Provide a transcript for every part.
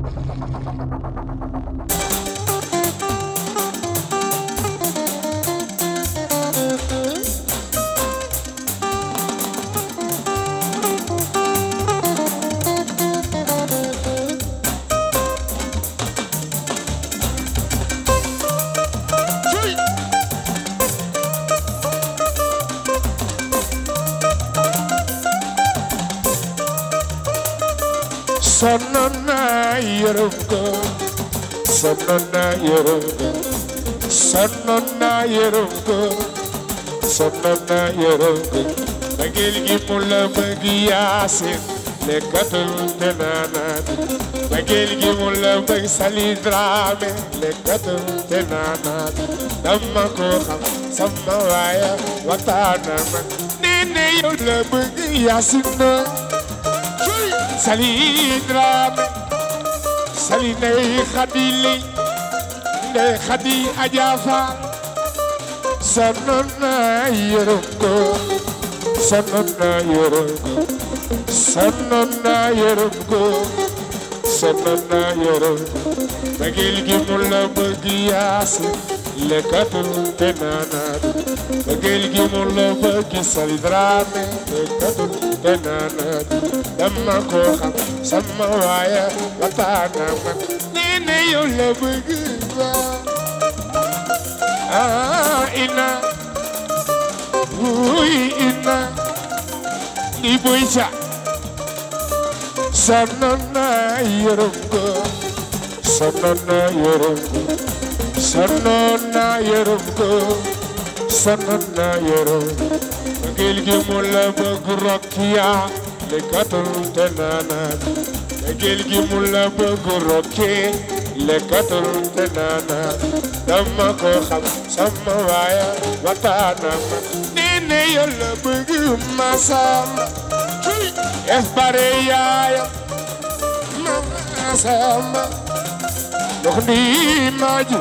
sonnoon naa yërëm ko sonnoon naa yërëm ko sonnoon naa yërëm ko sonnoon naa yërëm ko bëggeel gi mu la bëgg yaasin lekkatul te naanaat bëggeel gi mu la bëgg sali drame lekkatul te naanaat dama ko xam sama waaya waxtaana ma nee ne yow la bëgg yaasin na sali drame sali ndey xadi li ndey xadi ajaafa sonnoon naa yërëm ko sonnoon naa yërëm ko sonnoon naa yërëm ko sonnoon naa yërëm ko bëggeel gi mu la bëgg yaasi lekkatul te naanaat bëggeel gi mu la bëgg sali drame lekkatul te naanaat dama ko xam sama waaya waxtaana man nee ne yow la bëgg ba ah ina wuy ina li boy ca sonnoon naa yërëm ko sonnoon naa yërëm ko sonnoon naa yërëm ko sonnoon naa yërëm ko bëggeel gi mu la bëgg rokkiya lekkatul te naanaat bëggeel gi mu la bëgg rokki lekkatul te naanaat dama ko xam sama waaya waxtaana ma nee ne yow la bëgg masamba es bare yaayam masamba ndox ndi maaju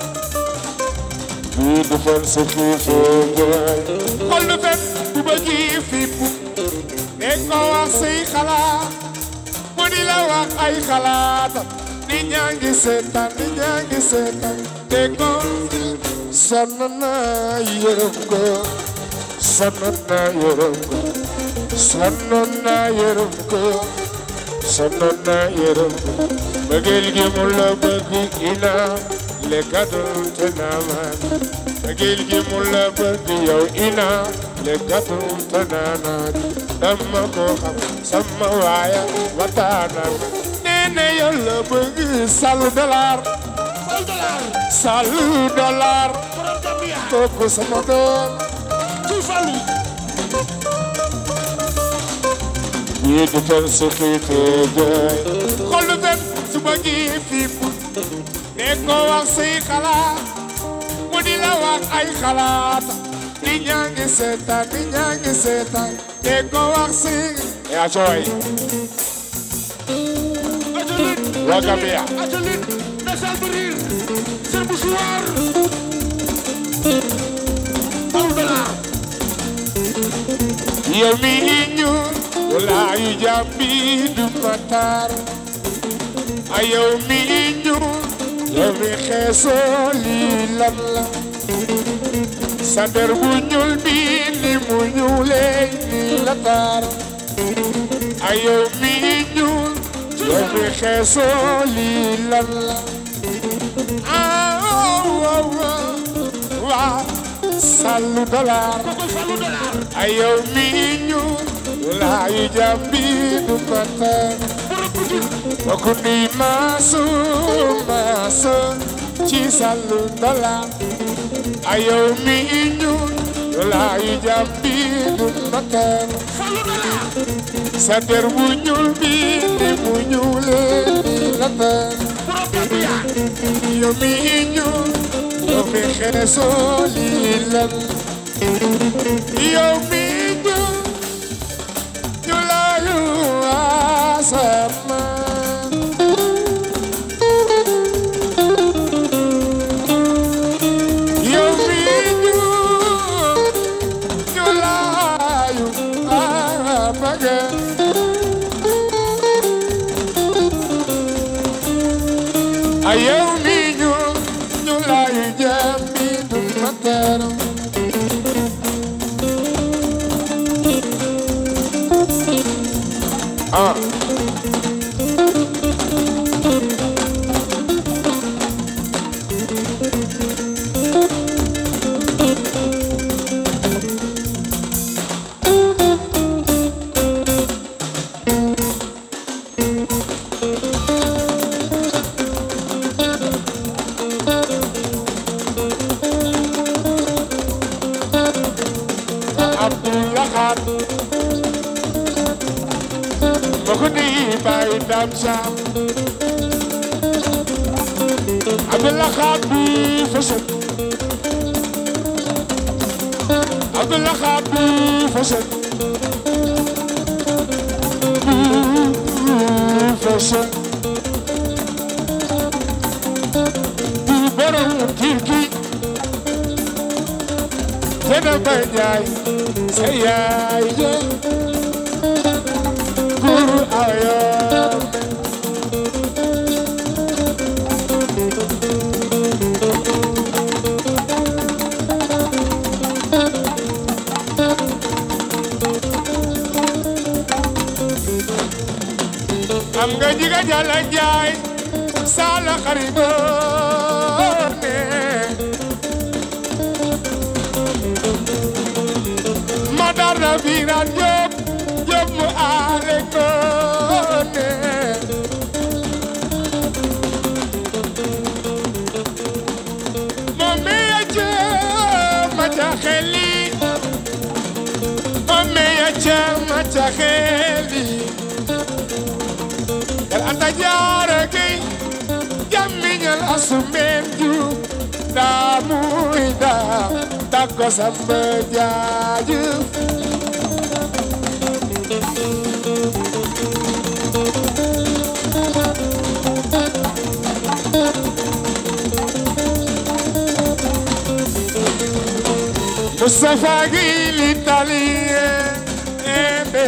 bii du fan sa xiifee jaay xol du fen bu bëggi fippu ne ko wax say xalaat mu di la wax ay xalaatam nit ñaa ngi seetaan nit ñaa ngi seetaan te ko sonn naa yërëm ko sonn naa yërëm ko sonn naa yërëm ko sonn naa yërëm ko bëggeel gi mu la bëgg ina lekkatul te naamaan bëggeel gi mu la bëgg yow ina lekkatul te naanaat dama ko xam sama waaya waxtaana nee ne yow la bëgg salu dollar Sal dollar salu dollar borom Gambia kooku sama doom ci falu ñii du fen su xiifee jaay xolu fen su bëggi fiip ne ko wax say xalaat mu di la wax ay xalaat ni ñaa ngi seetaan ni ñaa ngi seetaan ne ko wax say yaa cooy ajalit waa Gambia ajalit na sal birir seen musuwaar Sal dollar yow mi ñu walaayu jàmbi du matar a yow mi ñu yow mi xeesoo lii lan la sa der bu ñuul bi ni mu ñuulee ni la tar a yow mi ñu yow mi xeesoo lii lan la ah waaw waaw waaw salu dollar ko falu dollar ayow mi ñu laayu jàmbi du matar borom butik bokku ni maasu maasu ci salu dollar ayow mi ñu laayu jàmbi du matar falu dollar sa der bu ñuul bi ni mu ñuulee ni la tar borom Gambia yow mi ñu yow mi xeesoo lii lan yow mi ñu ñu laayu asama yow mi ñu ñu laayu amaga ay yow mi ñu ñu lay jàmmi du ma teram ah Abdullah ma ko di bàyyi dam sam Abdullah Khat bi fasal Abdullah Khat bi fasal fasal di borom kirki te na ba jaay sa yaay ja guru ayam am nga jiga jala jaay sala xaribo ne madar na biran job job mu aale ko ne moome ya je ma ca xeli moome ya je ma ca xeli el anta jaara gay jàmmiñal asumeen ju daa muy daa takko samba jaaju Mustafa gi l'italien ebe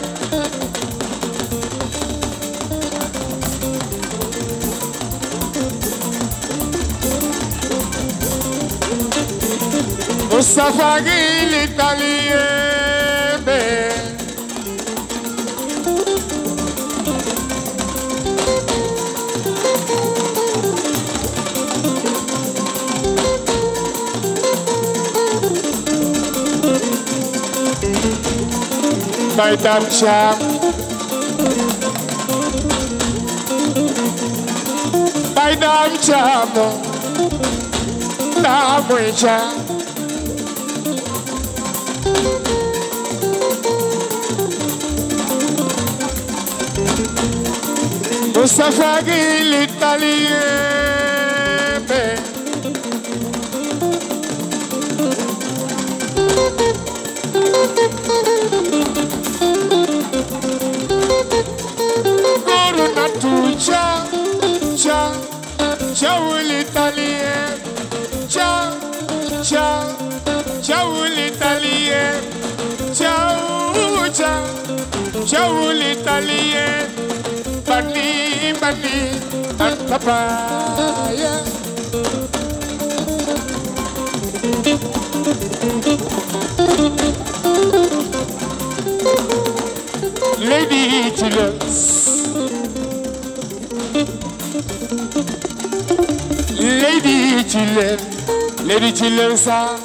Mustafa gi l'italien be Baydam Sham Baydam Sham Damoy Sham Mustafa gi l'italien be Guru natu cha cha ciao l'italien ciao ciao ciao l'italien ciao ciao ciao l'italien bani bani antapaya Lady Chillers Lady Chiller Lady Chiller sa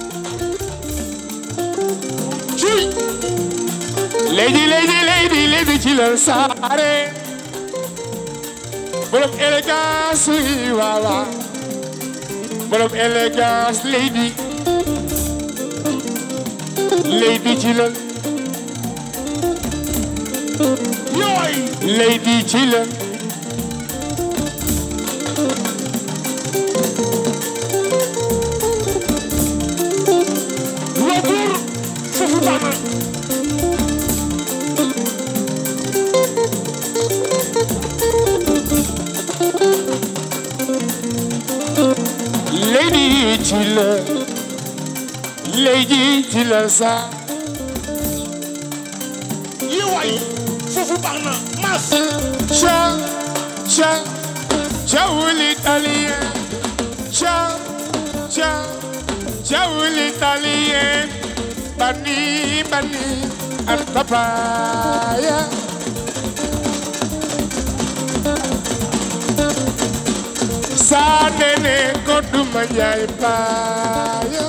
Chuy Lady Lady Lady Lady Chiller sare Borom élégance yi wawa Borom élégance Lady Lady Chiller yooy Lady Chiller retour foofu baax na Lady Chiller Lady Chiller sa yi waay foofu baax na mas cha cha ciao l'italien ciao ciao ciao l'italien bani bani and papaya saa nene ko duma njaay paaya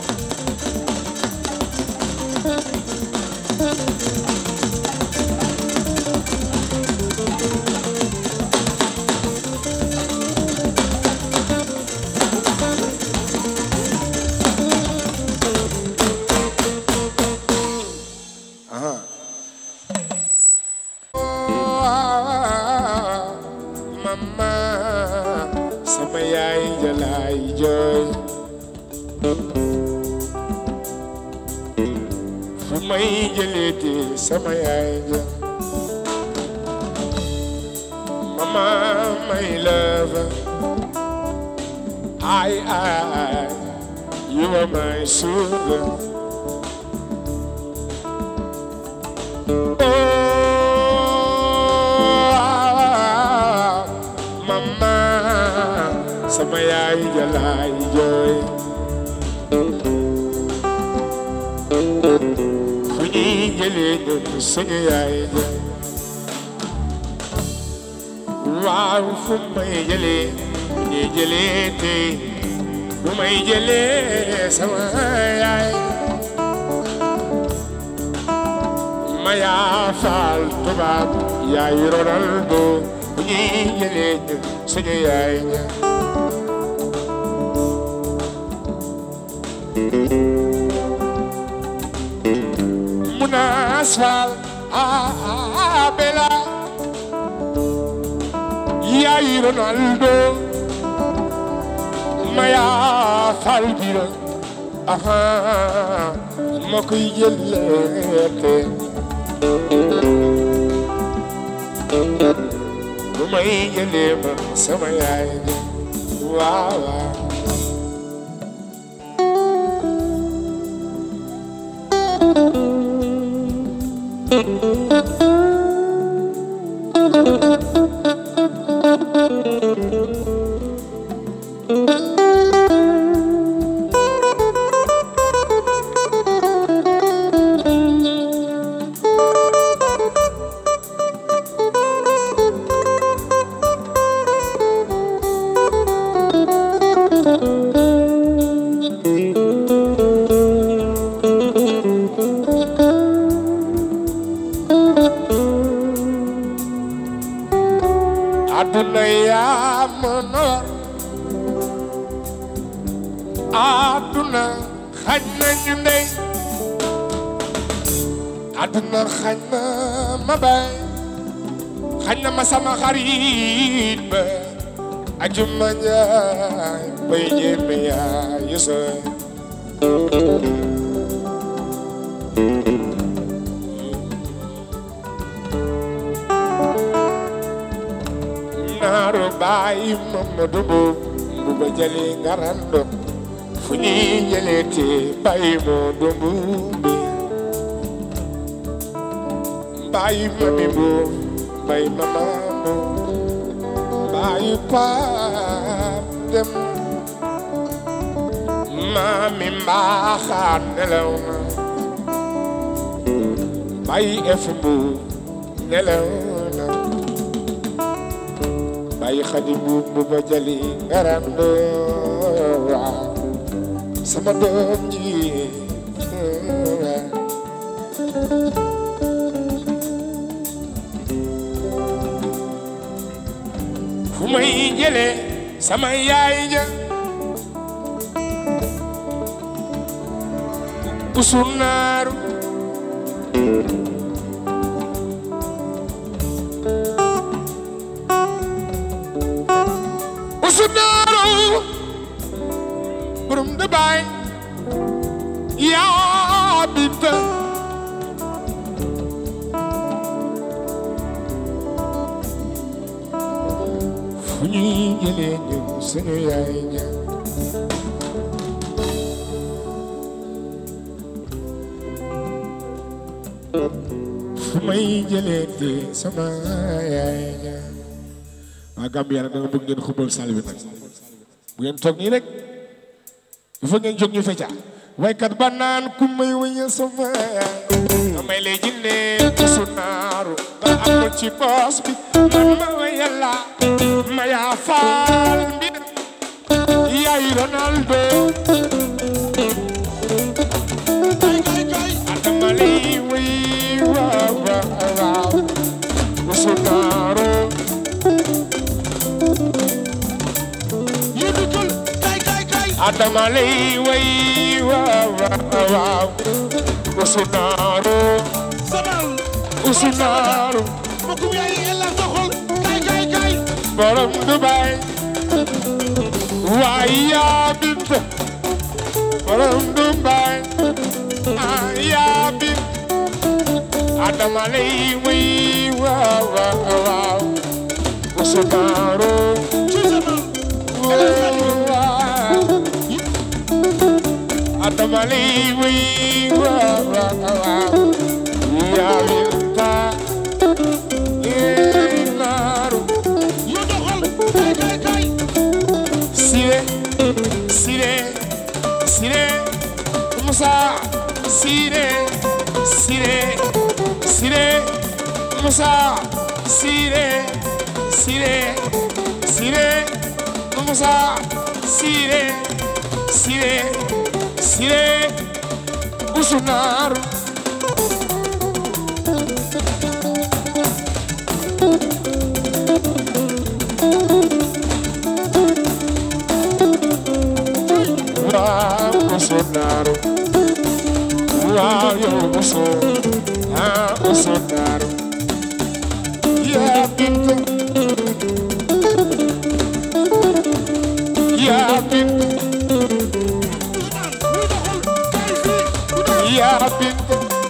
mama sama yaay jalaay jooy fu may jëleeti sama yaay ja mama my love I I you are my sugar oh mama sama yaay jalaay jooy fu ñuy jëlee ñun suñu yaay ja waaw fu may jëlee fu ñuy jëlee tey fu may jëlee sama yaay ma yaa faal tubaab yaay Ronaldo fu ñuy jëlee ñun suñu yaay ja Munas faal ah bela yaay Ronaldo ma yaa faal bira aha ma koy jëleete bu may jëlee ma sama yaay waaw waaw àdduna yaa ma noor àdduna xañ na ñu ndey àdduna xañ na ma bay xañ na ma sama xarit ba ajuma njaay bay ñeme yaa yusoy naaru baay Mamadu Mbuub mbuba jëli ngarando fu ñuy jëleeti baay Moodu Mbuubi baay mami Mbuub baay mama Mbuub baay paap dem maami mbaaxaan nelaw na baay ef Mbuub nelaw na baay xadi Mbuub mbuba jëli ngarando waaw sama doom ji fu may jëlee sama yaay ja usunaaru usunaaru borom de baay yaa bita fu ñuy jëlee ñun suñu yaay ja fu may jëlee di sama yaay ja waa Gambia nag da nga bëgg ngeen xubal saal bi nag bu ngeen toog nii rek il faut ngeen jóg ñu fecca waykat ba naan ku may wëñal sama nga may lay jinne su naaru nga amul ci boos bi man ma wëyal la ma yaa faal mbi yaay Ronaldo kay kay kay adama lay wëy waaw waaw waaw su naaru yu duggul kay kay kay adama lay wëy waaw waaw waaw su naaru sabal su naaru mbokkum yaay ella doxal kay kay kay borom Dubai waay yaa bint borom Dubai ah yaa bint adama lay wëy waaw waaw waaw usunaaro ci sabal waaw adama lay wëy waaw waaw waaw yaa binta yee naaru yu doxal kay kay kay Siré Siré Siré Moussa Siré Siré Siré Moussa Siré Siré Siré Moussa Siré Siré Siré Usunar waaw Usunar waaw yow Usu ah Usunar yaa bint yaa bint yu doxal kay fi yu doxal yaa bint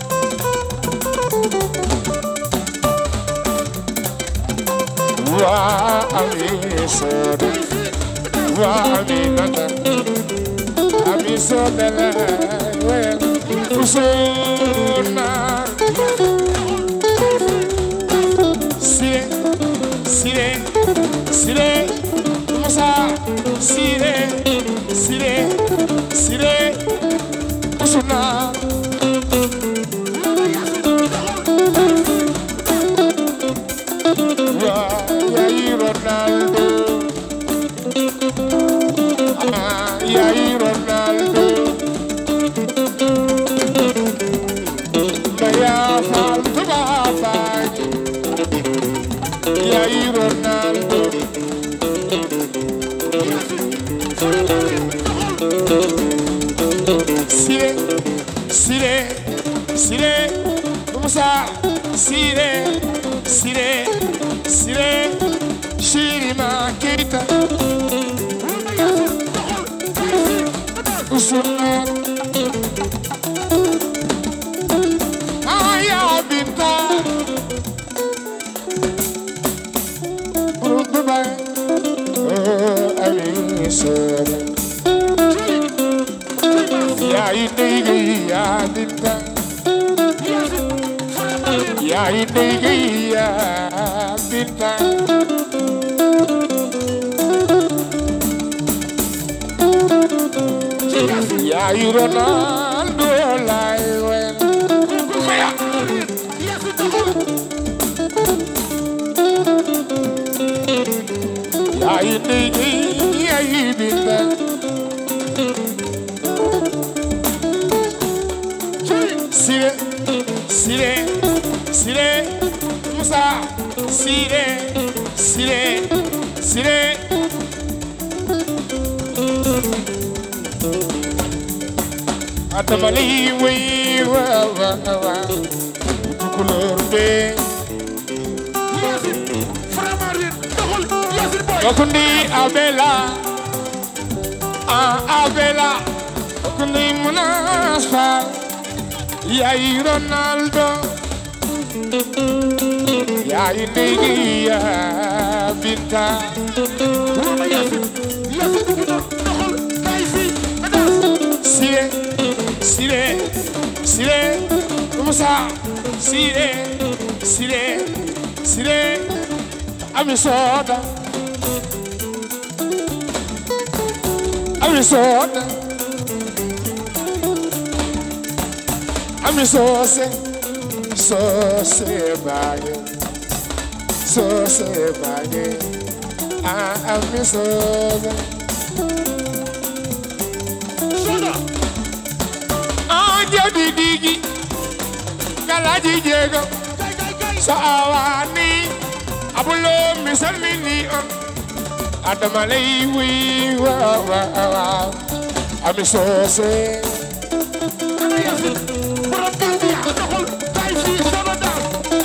waa ami sooda waa ami nata ami sooda la wel usunar sire sire sire musa sire sire sire usunar yaay Ronaldo ah yaay Ronaldo Maya Fall Tuba Faaj yaay Ronaldo Sire Sire Sire Musa Sire Sire Sire Shirima Keita Usuna Aya Binta Dubai Oh Ali Sora Ya ini ya Binta Ya ini ya Binta yaay Ronaldo lay wel yaay ndey yaay binta sire sire sire Musa sire sire sire adama lay wey waaw waaw waaw tukulóor bee Okundi Abela ah Abela Okundi Munasfa yaay Ronaldo yaay ndey ya Binta Sire Sire Sire Musa Sire Sire Sire Ami Soda Ami soda Ami sose Sose bage Sose bage Ah, ami soda Soda. Ah, jadi digi Kalaji jego Kay kay kay. Sawani Abulo misalmini on Adama lay wi wa wa wa Ami sose Ana Yacine. Borom Gambia. Doxal. Kay fii Soda daal.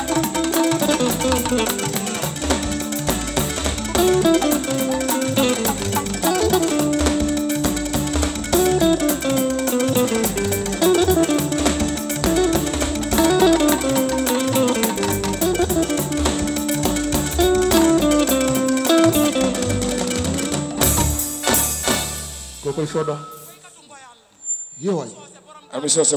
kookoy Soda. yow waay Ami sose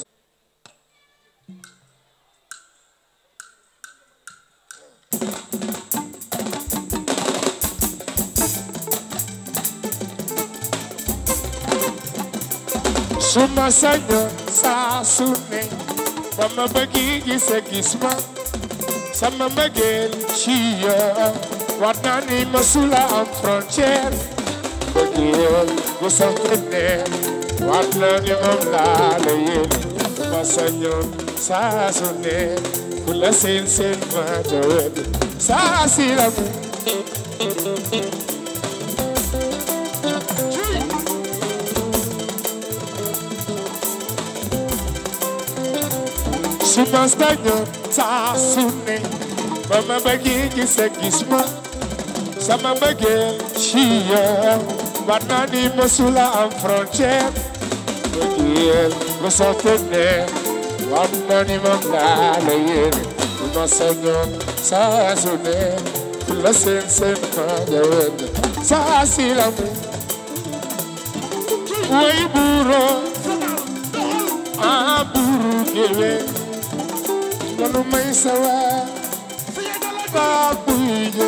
Suma saño saa su ne ba ma bëggi gis a gis ma sama mbëggeel ci yow war naa ni masula am frontière bëggeel gu sant ne war na ni moom laa la yéene suma saño saa su ne ku la seen seen ma jawet saa si la mu suma saño saa su ne ba ma bëggi gis a gis ma sama mbëggeel ci yow war naa ni masula am frontière bëggeel gu sant ne war na ni moom laa la yéene bu ma sañoon saa su ne ku la seen seen ma jawet saa si la mu way buuro ah buuru géwé lanu may sawa ba buy jo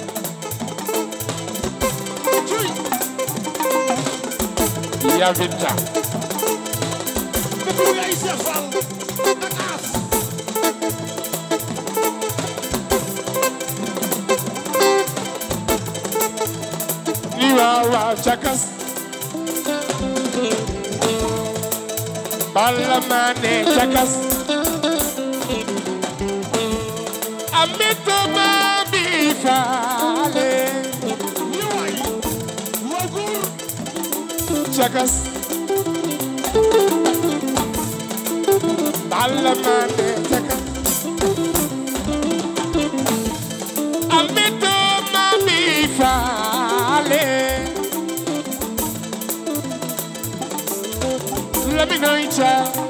ya binta Dëkk ay Cheikh Fall. Ak As. li waaw waaw cakas balla maane cakas amito ma bi faale Yow waay. Waaw góor. cakas balla maane cakas amito ma bi faale Lamine Oicha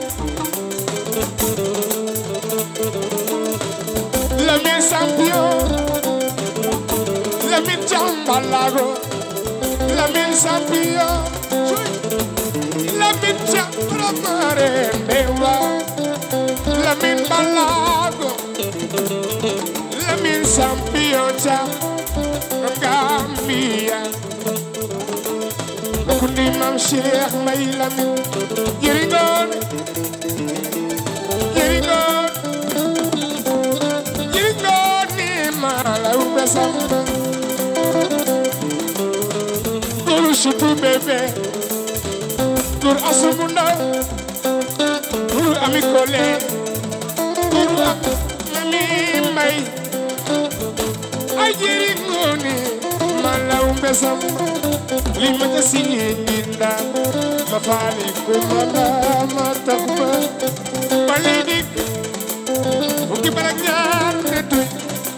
Lamine Champion Lamine Jambalago Lamine Champion Lamine Jambalamare Dewa Lamine Balago Lamine Champion Jam Gambia Kundi Mam Cheikh May Lamine jëriñoon jëriñoon jëriñoon ni ma la umbe samba Guru sutu bébé Guru asumu ndaw Guru ami kole Guru am mami may ay jëriñoon ni ma la umbe samba li ma ca signé ñinda ma faali ko ma la ma tax ba ba lay dik fukki barak ñaar ne tuy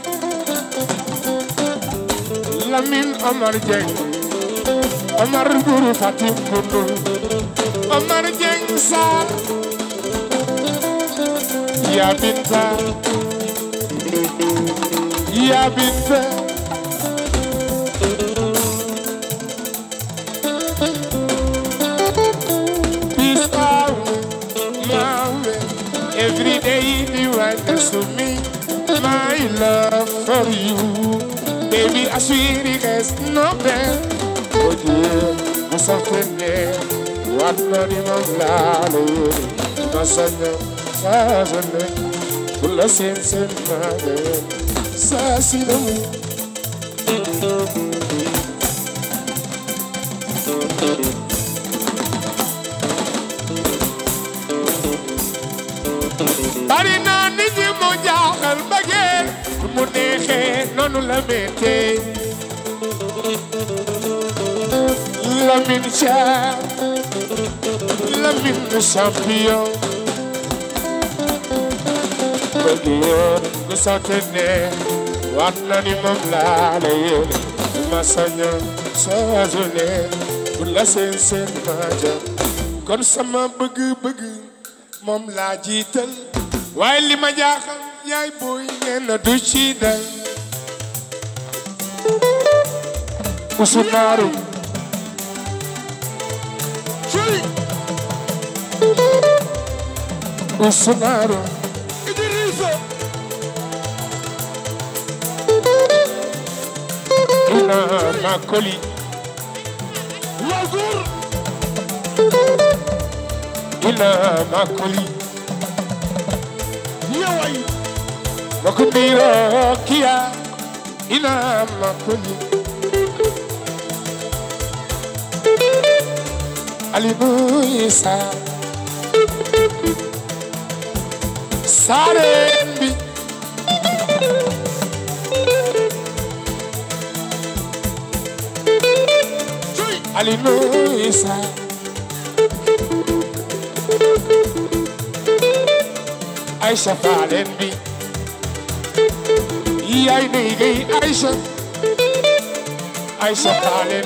Lamine Omar Dieng Omar Buru Fatim Kundul Omar Dieng Sarr Ya Binta Ya Binta Peace out, my way. Every day you witness to me, my love for you. Baby, assurires nobel Oye, mu softene Wat na di moom laa la yéene Ma saña saa su ne Bu la seen seen maa la yéene Saa si la mu bari na nit ñi mu jaaxal bëggeel mu neexee noonu la méttee Lamine Thiam Lamine champion bëggeel ku sotti ne waat na ni moom laa la yéene ma sañoon saa su ne bu la seen seen maaja kon sama bëgg-bëgg moom laa jiital waaye li ma jaaxal yaay booy nee na du ci dal usunaaru Chéri usunaaru Idrissa ina makoli waa góor ina makoli yow ay makundiro kia ina makoli alibu isa sarembi Chéri alibu isa Aisha Falen bi yaay nay gay Aisha Aisha Falen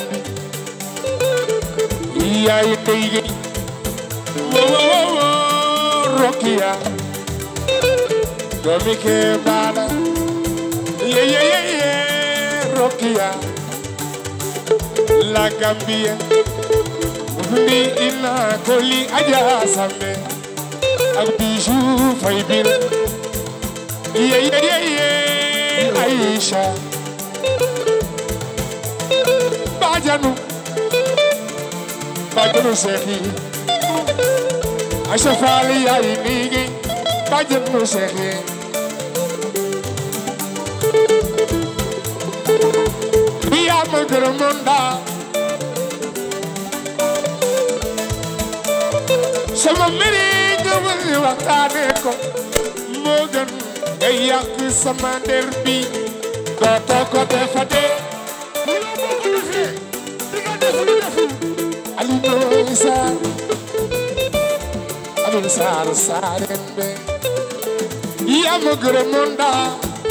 bi yaay nay gay wo wo wo wo Rokia doomi ke bala ye ye ye ye Rokia la Gambia Mbi ina koli aja sambe ak bijou fay bir ye ye ye ye Aisha bajanu bajanu sekhi Aisha fali ay nigi bajanu sekhi Biya magramonda sama mbiri ñëwal ñu waxtaane ko moo gën nga yàq sama der bi dootoo ko defate yow boo ko defee di nga def lu deful Alioune Sarr Alioune Sarr Sareen be yaa ma gërëmoon daa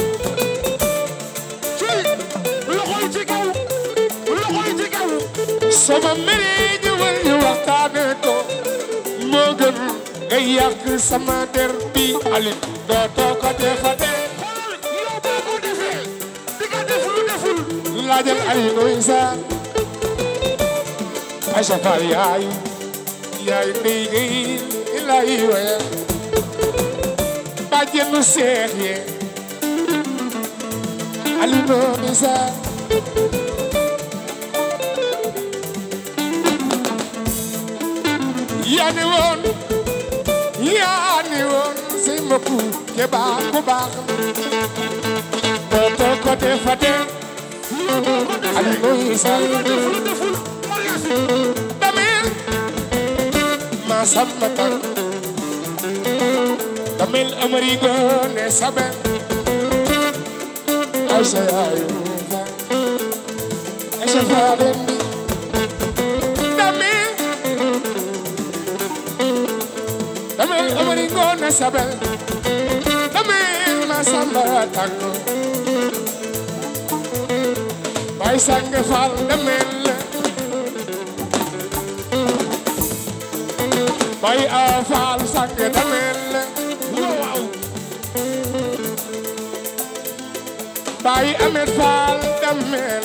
Chéri loxo yi ci kaw loxo yi ci kaw sama mbiri ñëwal ñu waxtaane ko moo gën nga yàq sama der bi Alioune dootoo ko defate xoolal yow boo ko defee di nga def lu deful laajal Alioune Sarr Aïcha Fall yaayu yaayu ndey gay lay waya bàjjenu seex ye Alioune Sarr yaa ni woon yaa ni woon say mbokku ke baax ku baax dootoo ko defate yow boo ko defee Alioune Sarr di nga def lu deful mariage Damel ma samba tan Damel amari gone sabe Aisha yayu fa Aisha fa bendi Damel Damel amari gone sabe Damel ma samba tan Bay sang fal Damel bay a faal sang damel waaw bay amet faal damel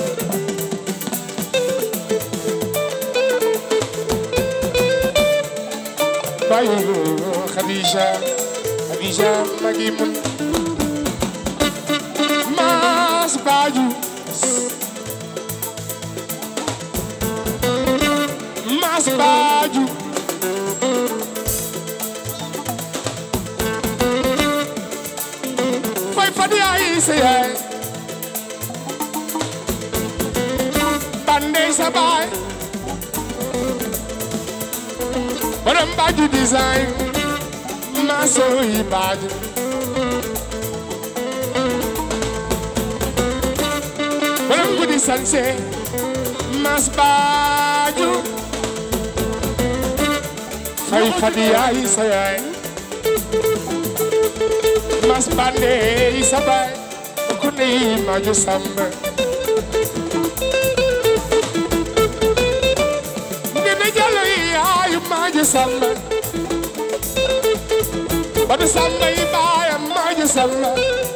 bay khadija khadija magi mun mas baju mas baaju fay fadi ay sa yaay bande sa baay borom baaju design maso yi baaju borom gudi sanse mas baaju fay fadi ay sa yaay mas bande yi sa baay ku ne maaju samba Nene jalo yi ay maaju samba Badu samba yi baay maaju samba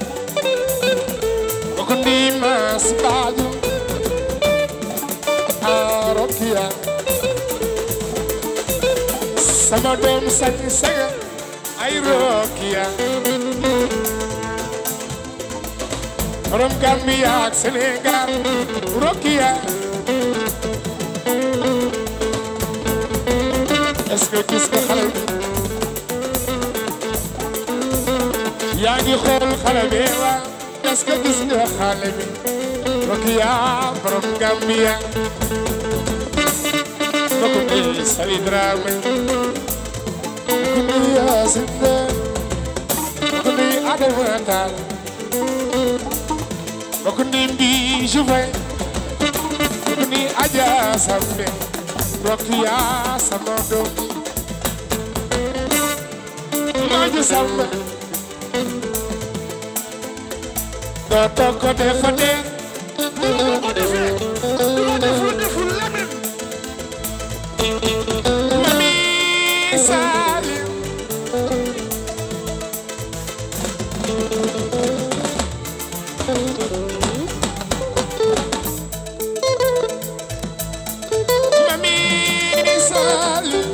ku ne mas baaju Arokia sama doom sañ saga ay Rokia borom Gambia ak Sénégal Rokia est-ce que gis nga xale bi yaa ngi xool xale bi waa est-ce que gis nga xale bi Rokia borom Gambia mbokk mi Sali Dramé mbokk mi Yacine mbokk mi Adama Tall mbokk mi Mbi Jouvin mbokk mi Adja Sambe Rokia sama doom Maaju Sambe doo toog ko defa dee ko defee loo deful deful leneen Mami Salim Mami Salim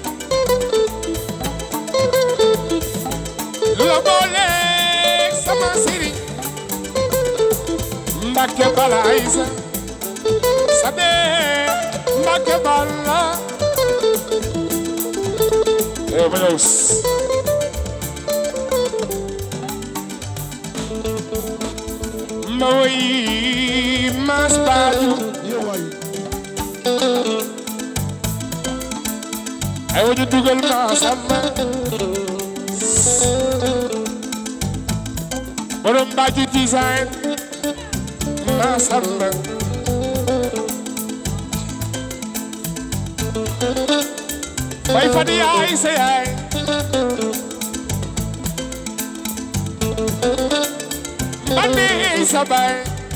lu la booleeg sama sëriñ Mbàkke bala Aysa sabe Mbàkke bala Eh, Maños. Ma woy mas baaju yow waay ay waju dugal ma sama borom baaju design ma sama Fay fadi yaay sa yaay Bandi sa baay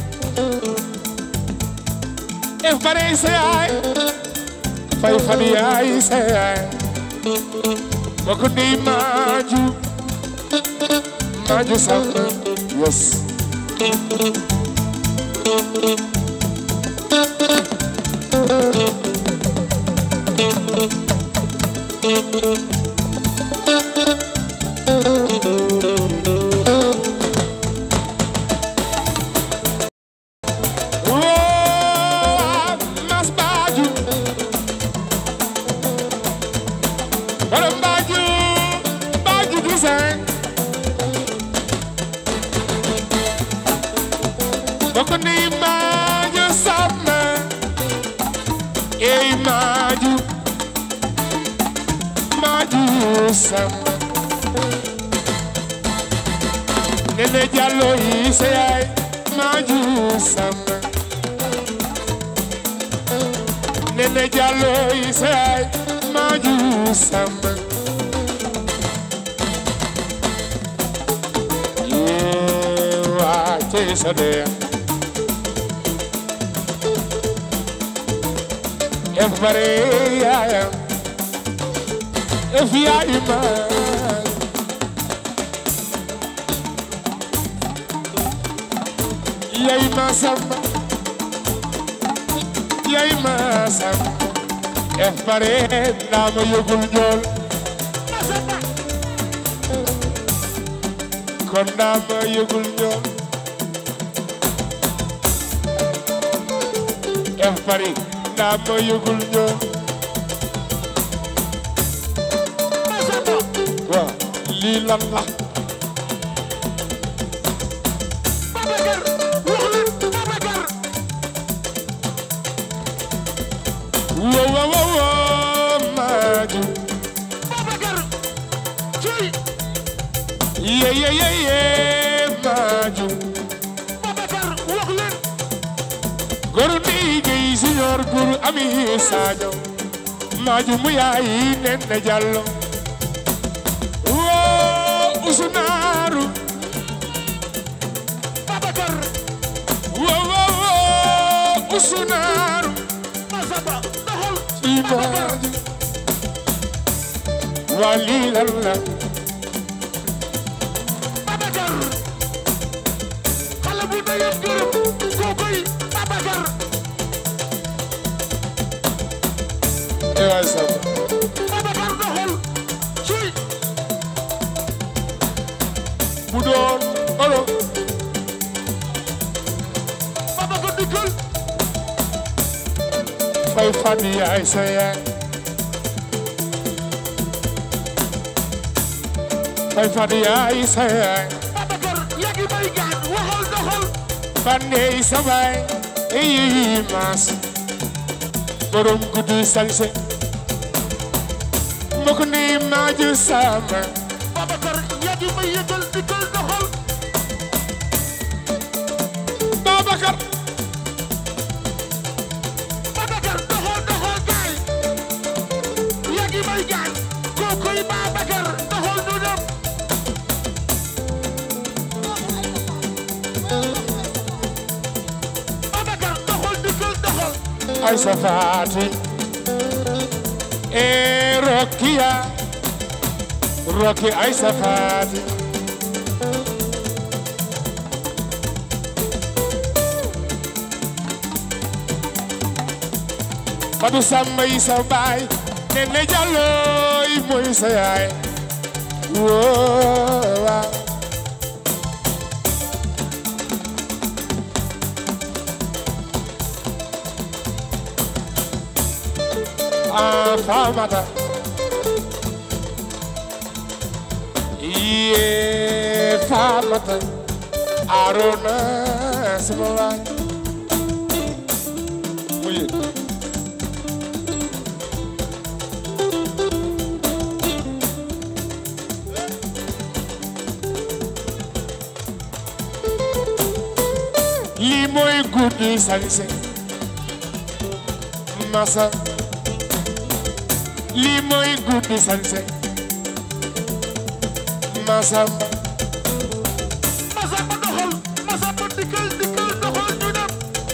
Ef bare sa yaay Fay fadi yaay sa yaay Boko di maju Maju sama Yes Oh, mas baju Borom baju Baju design Boko ni maju sama Ei maju Maju sama Nene Jallo yi sa yaay Maju sama Nene Jallo yi sa yaay Maju sama Yewa ce sa de Ef bare yaayam Ef yaayi ma Yaay ma samba Yaay ma samba Ef bare naa ma yëgul njool Masamba kon naa ma yëgul njool Ef bari naa ma yëgul njool lii lan la Babacar wax leen Babacar wo wo wo wo maaju Babacar ciy ye ye ye ye maaju Babacar wax leen goru nii gay siñoor guru ami saajo maaju mu yaay nen na jallo wo usunaaru Babacar wo wo wo usunaaru Masaba doxal ci maaju waa lii lan la Babacar xale bu ndeyam gërëm kookoy Babacar e waay samba Babacar doxal ciy bu doon olo Babacar dikkal fay fan yaay sa yaay fay fan yaay sa yaay Babacar yaa ngi may gaan waxal doxal Bandey sabay eyi mas borom guddi salse mbokk ni maaju sama Babacar yaa ngi may yëgal dikkal doxal Babacar Babacar doxal doxal gaay yaa ngi may gaan kookoy Babacar doxal nu dem Babacar doxal dikkal doxal ay safaati e Rokiya Roki ay safaati Fadu Samba yi sa baay Nene Jallo yi mooy sa yaay woo waaw ah Famata yee Famata Arona sama waay mu yëg lii mooy guddi sañse masa lii mooy guddi sañse masamba Masamba doxal Masamba dikkal dikkal doxal ñu dem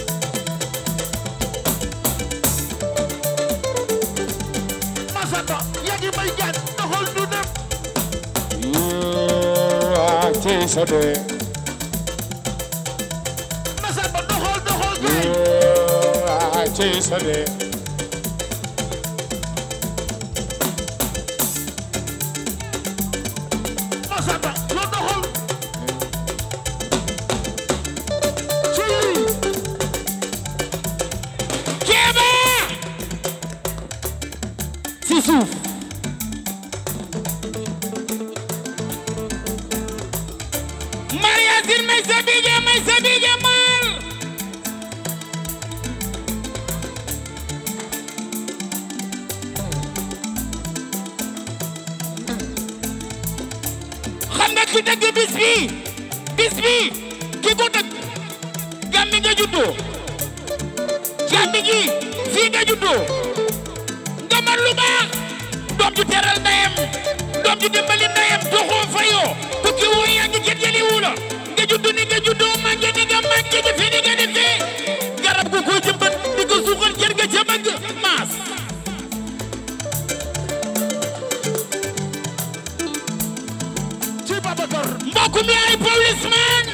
Masamba yaa ngi may gaan doxal ñu dem yoo ah cey sa dee Masamba doxal doxal gaay yoo ah cey sa dee Masamba yoo doxal ci Kéba si suuf Maria Sin may sa bige may sa bige mal xam nga ki dëgg bis bi bis bi ki ko dëgg Gàmbi nga juddoo Gàmbi gi fii nga juddoo nga man lu baax doom ju teral ndeyam doom ju dimbali ndeyam doxoo fayoo tukki woo yaa ngi jët jëli wu la nga juddu ni nga juddoo màgge ni nga màgge defee ni nga defee garab gu ko jëmbat di ko suuxal jër nga ca bëgg maas ci Babacar mbokk mi ay policeman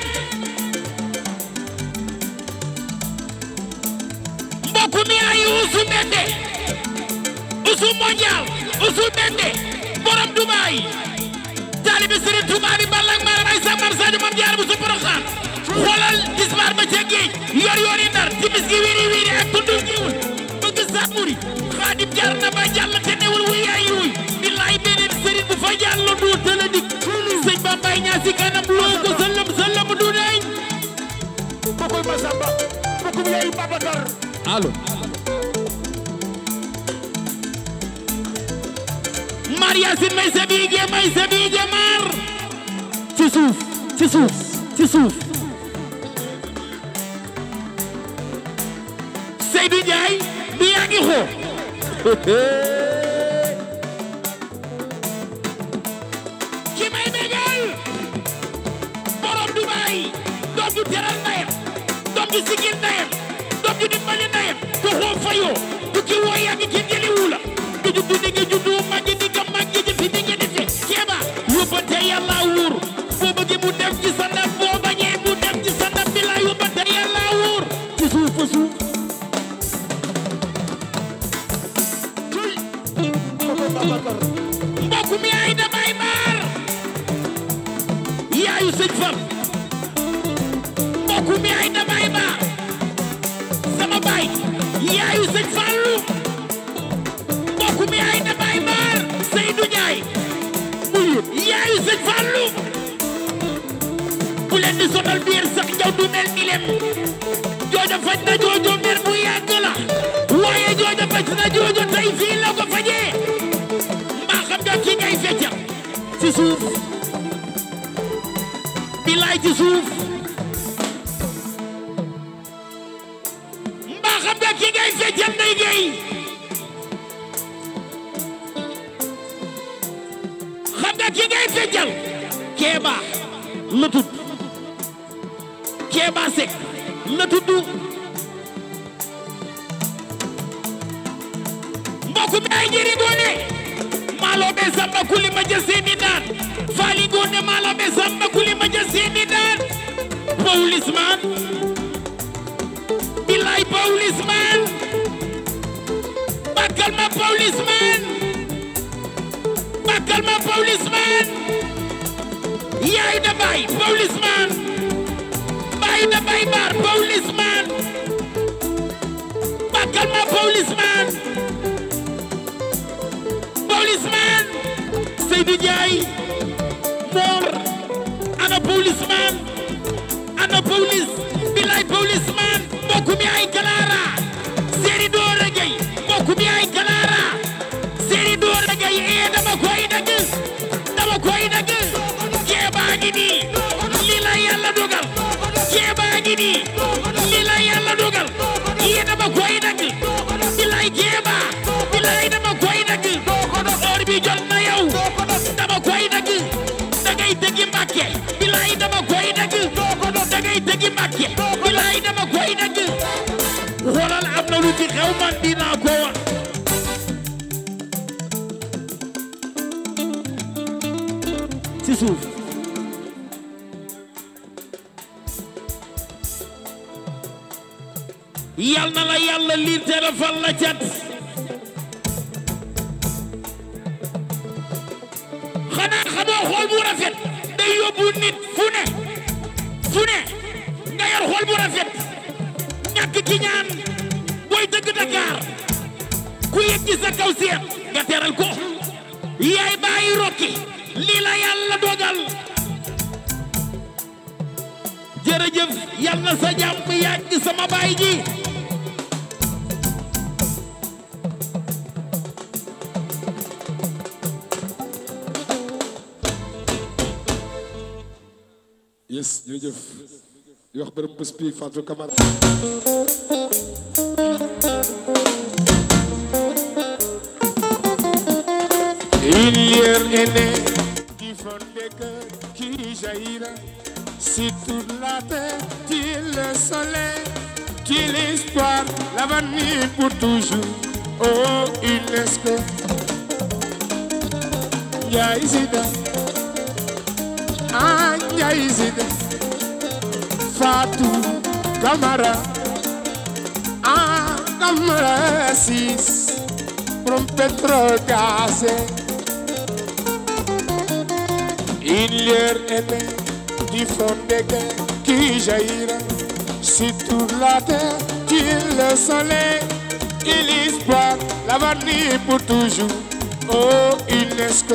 mbokk mi ay usu bende usu mondial usu bende borom Dubaay taalibe Sëriñ Tuubaa bi balak maram ay samar sadio mam jaar bu su poroxaan xoolal disbar ba ca géej yor yor yi ndar timis gi wiri wiri ak tundul giwul bëgg sàmmuri xaadim jaar na ba jàll te newul wuy yaay wuy billaay beneen sëriñ bu fa jàll doo tëla dik allo Maria Sin may sa biige may sa biige mar ci suuf ci suuf ci suuf Seydou Ndiaye du yaa ngi xoo ki may bégal borom Dubaay doom ju teral ndayam doom ju sigil ndayam doom ju dimbali ndayam du xoo fayoo du ki woo yaa ngi ki jëliwu la du juddu di nga juddu màgg di nga màgg jëfi di nga defe keeba yóbbante yàlla wuur boo bëggee mu def ci sa ndab boo bañee mu def ci sa ndab bi la yóbbante yàlla wuur ci suuf fa suuf mbokk mi ay damay maar yaayu sëñ Fal mbokk mi ay damay maar sama baay yaayu sëñ Fallu mbokk mi ay damay maar Seydou Ndiaye muy yaayu sëñ Fallu bu leen di sonal biir sax njaw du mel ni lem joojo faj na joojo mer bu yàgg la waaye joojo faj na joojo tey fii la ko fajee mbaa xam nga ki ngay feccal ci suuf bilaay ci suuf mbaa xam nga ki ngay feccal day gay xam nga ki ngay feccal keeba la tudd keeba sek la tudd mbokk mi ay jëri goone maalo be samba kuli ma jël seeni daan faali goone maalo be samba kuli ma jël seeni daan Paulisman bilaay Paulisman bakkal ma Paulisman bakkal ma Paulisman yaay da baay Paulisman baay da baay baar Paulisman bakkal ma Paulisman Paulisman Seydou Ndiaye Mor ana Paulisman ana Paulis bilay Paulisman mbokk mi ay Kalaara Seri Doora Gay mbokk mi ay Kalaara Seri Doora Gay ee dama koy dagg dama koy dagg jeebaa ngi nii li la yàlla dogal jeebaa ngi nii li la yàlla dogal ee dama koy dagg bilay jeebaa bilay dama koy dagg or bi jot na yow dama koy dagg dangay tegi Mbàkke bilay dama koy dagg dangay tegi Mbàkke bilay dama koy dagg xoolal am na lu ci xew man dinaa ko wax ci suuf yal na la yàlla liir te rafal la cat xanaa xamoo xool bu rafet day yóbbu nit fu ne fu ne nga yor xool bu rafet ñàkk ki ñaan booy dëgg Dakar ku yëg ci sa kaw seet nga teral ko yaay bàyyi rokki lii la yàlla dogal jërëjëf yal na sa jàmm yàgg sama baay ji yes jërëjëf di wax bërëm bés bi Fatou Camara Il est né qui font des cœurs qui jaillira sur toute la terre, tu es le soleil, tu es l'espoir, l'avenir pour toujours. Oh, UNESCO. Ndiaye Zida, ah Ndiaye Zida, Fatou Camara, ah Camara Sis, from Petrogaz. Il leur aimait du fond des guerres qui jaillira sur toute la terre, tu es le soleil et l'espoir, l'avenir pour toujours. Oh, UNESCO.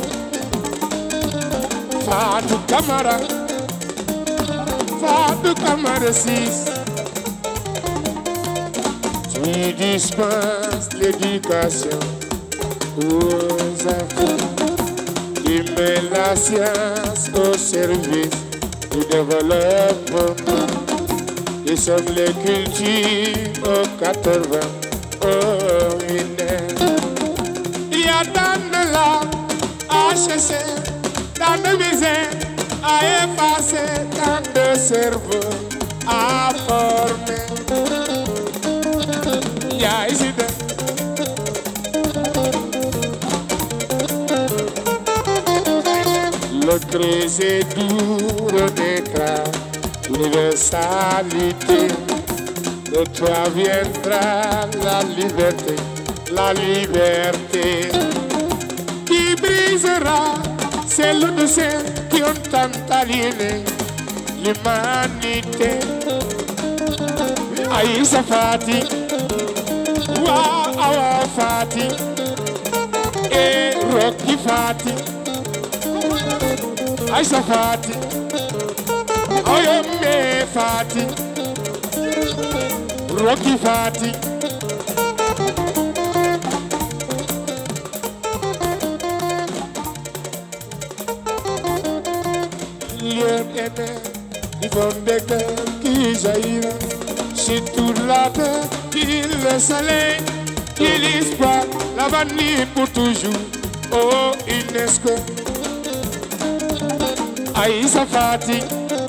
Fatou Camara, Fatou Camara 6. Tu qui dispense l'éducation aux enfants, qui met la science au service du développement. Nous sommes les cultures aux 80 au millénaire. Il y a tant de larmes à chercher, tant de misère à effacer, tant de cerveaux à former. Il y a ici de L'autre c'est doux renaîtra l'universalité. De toi viendra la liberté, la liberté qui brisera celle de ceux qui ont tant aliéné l'humanité. Aïssa Fati, Wa Awa Fati, et Rocky Fati, Aïssa Fati, Oyome Fati, Rocky Fati. Lion aimé, ils font des cœurs qui jailliront sur toute la terre, qui le soleil, qui l'espoir, l'avenir pour toujours. Oh, UNESCO, Aïssa Fati,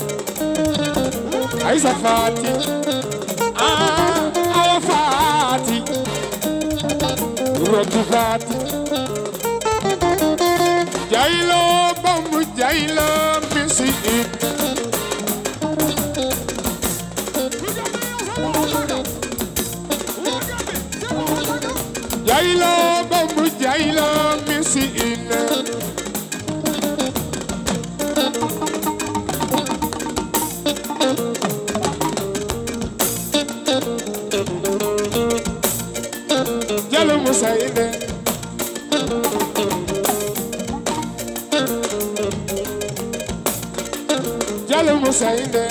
Aïssa Fati, ah, Awa Fati, Rocky Fati, Jailo, Bambu Jailo, Missy It. Jailo, Bambu Jailo, Missy It. Jalo Musa Inde. Jalo Musa Inde.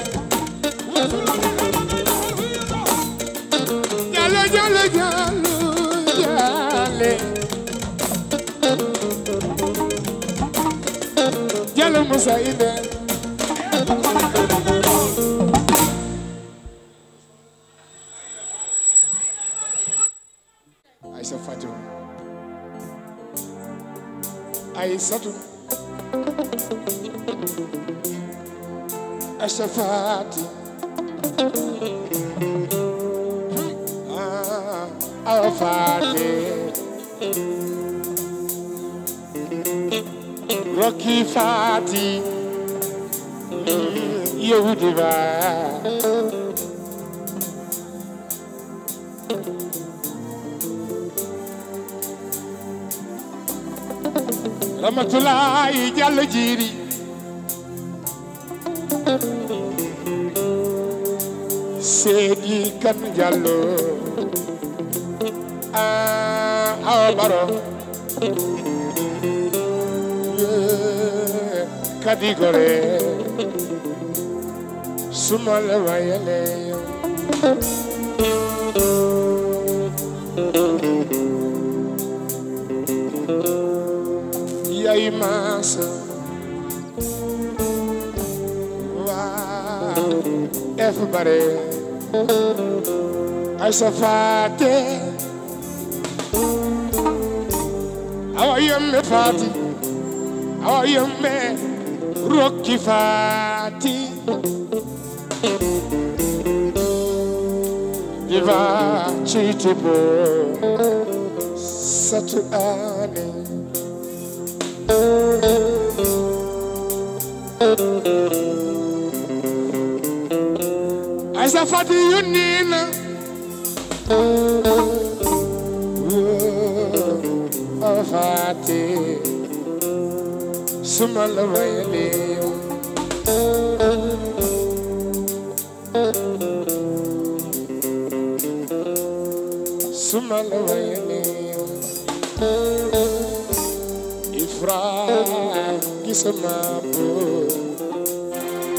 Jalo, jalo, jalo, jale. Jalo Musa Inde. Aïssa Fatou. Aïssatou. Aïssa Fati. Ah, Awa Fati. Rocky Fati. Mm, Yehudiva. Ramatulaay Jàll jiiri Seedi kan Jàllo ah Awa Baro Yee, Kadi Gore suma la wayale yaay maasa waa ef bare ay sa faate awa yemme faati awa yemme rokki faati diva ceytibo satu ane Aïssa Fati yónni na Awa Fati suma la wayale suma la wayale Ifra gisama bo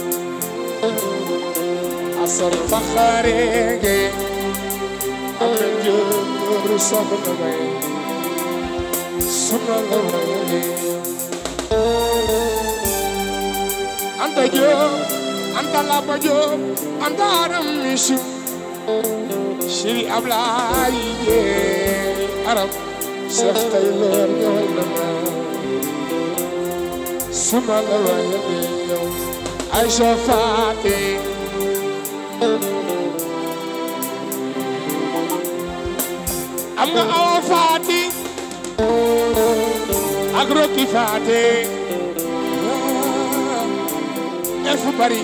asal fakharege amen Modou soxna may suma la waye Anta Diop Anta Laba Diop Anta Aram Michu Chéri Ablaye yee Arab Cheikh Taylor ñëwal na ma suma la waye yow Aïcha Faté am nga awa faati ak rokki faate el fu bari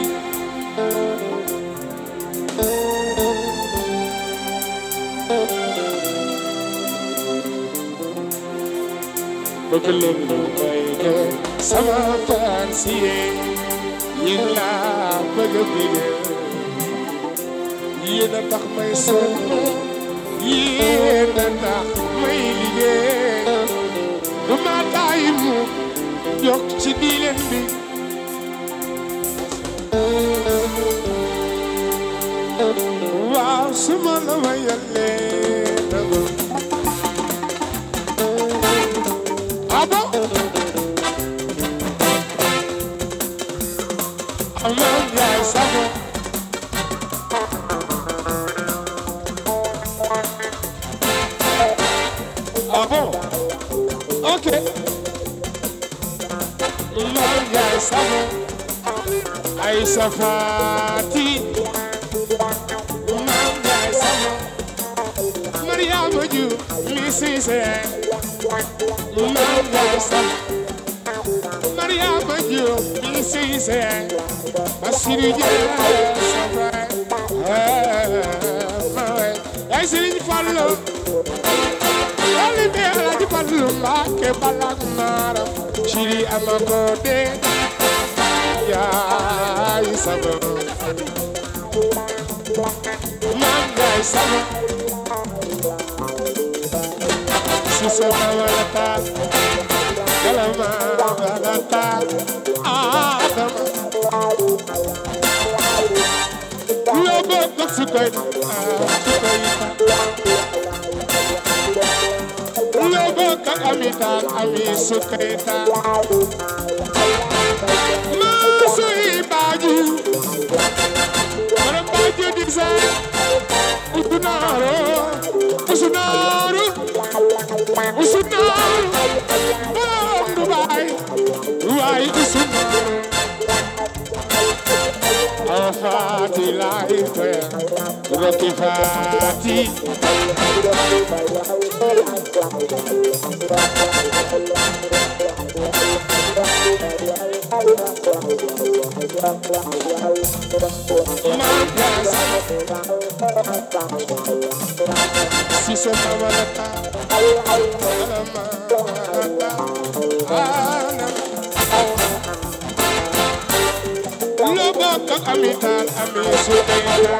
bëgg leen lu may def sama fansiye yéen laa bëgg a bëgg yéen a tax may sonn yéen a tax may liggéey du ma tàyyi mu yokk ci diileen bi waaw su ma la ma yàllee nagu ah bon amal yaay sago Ah bon Ok. Maam Njaay Sabo Aïssa Fati Maam Njaay Sabo Mariama Ju mi Siise Maam Njaay Sabo Mariama Ju mi Siise Basiru Jaay Sabo Ay Sëriñ Fallu Ali be alaji ballu mbake balak mara Shiri amagode Ya isabo Manga isabo Sisa mawalata Kalama walata Adama Logo koksukoy Sukoyita logo ka amital ami sukreta masu ibaju mana baju diksa usunaro usunaro usunaro bom dubai dubai usunaro Fati life, Rocky Fati. Si se mamalata, Lobo kak amital ami sudeta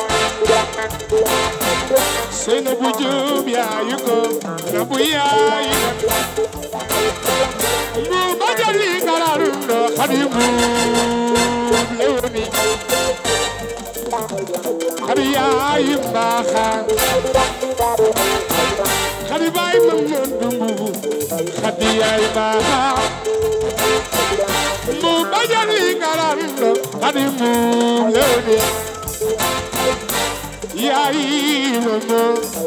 Sena bujub ya yuko na buya ina Bu bajali kararundo khadimu lewni Khadiya imbaha Khadibay mamundumbu Khadiya imbaha mu bajali garando kadi mu lewni yayi momo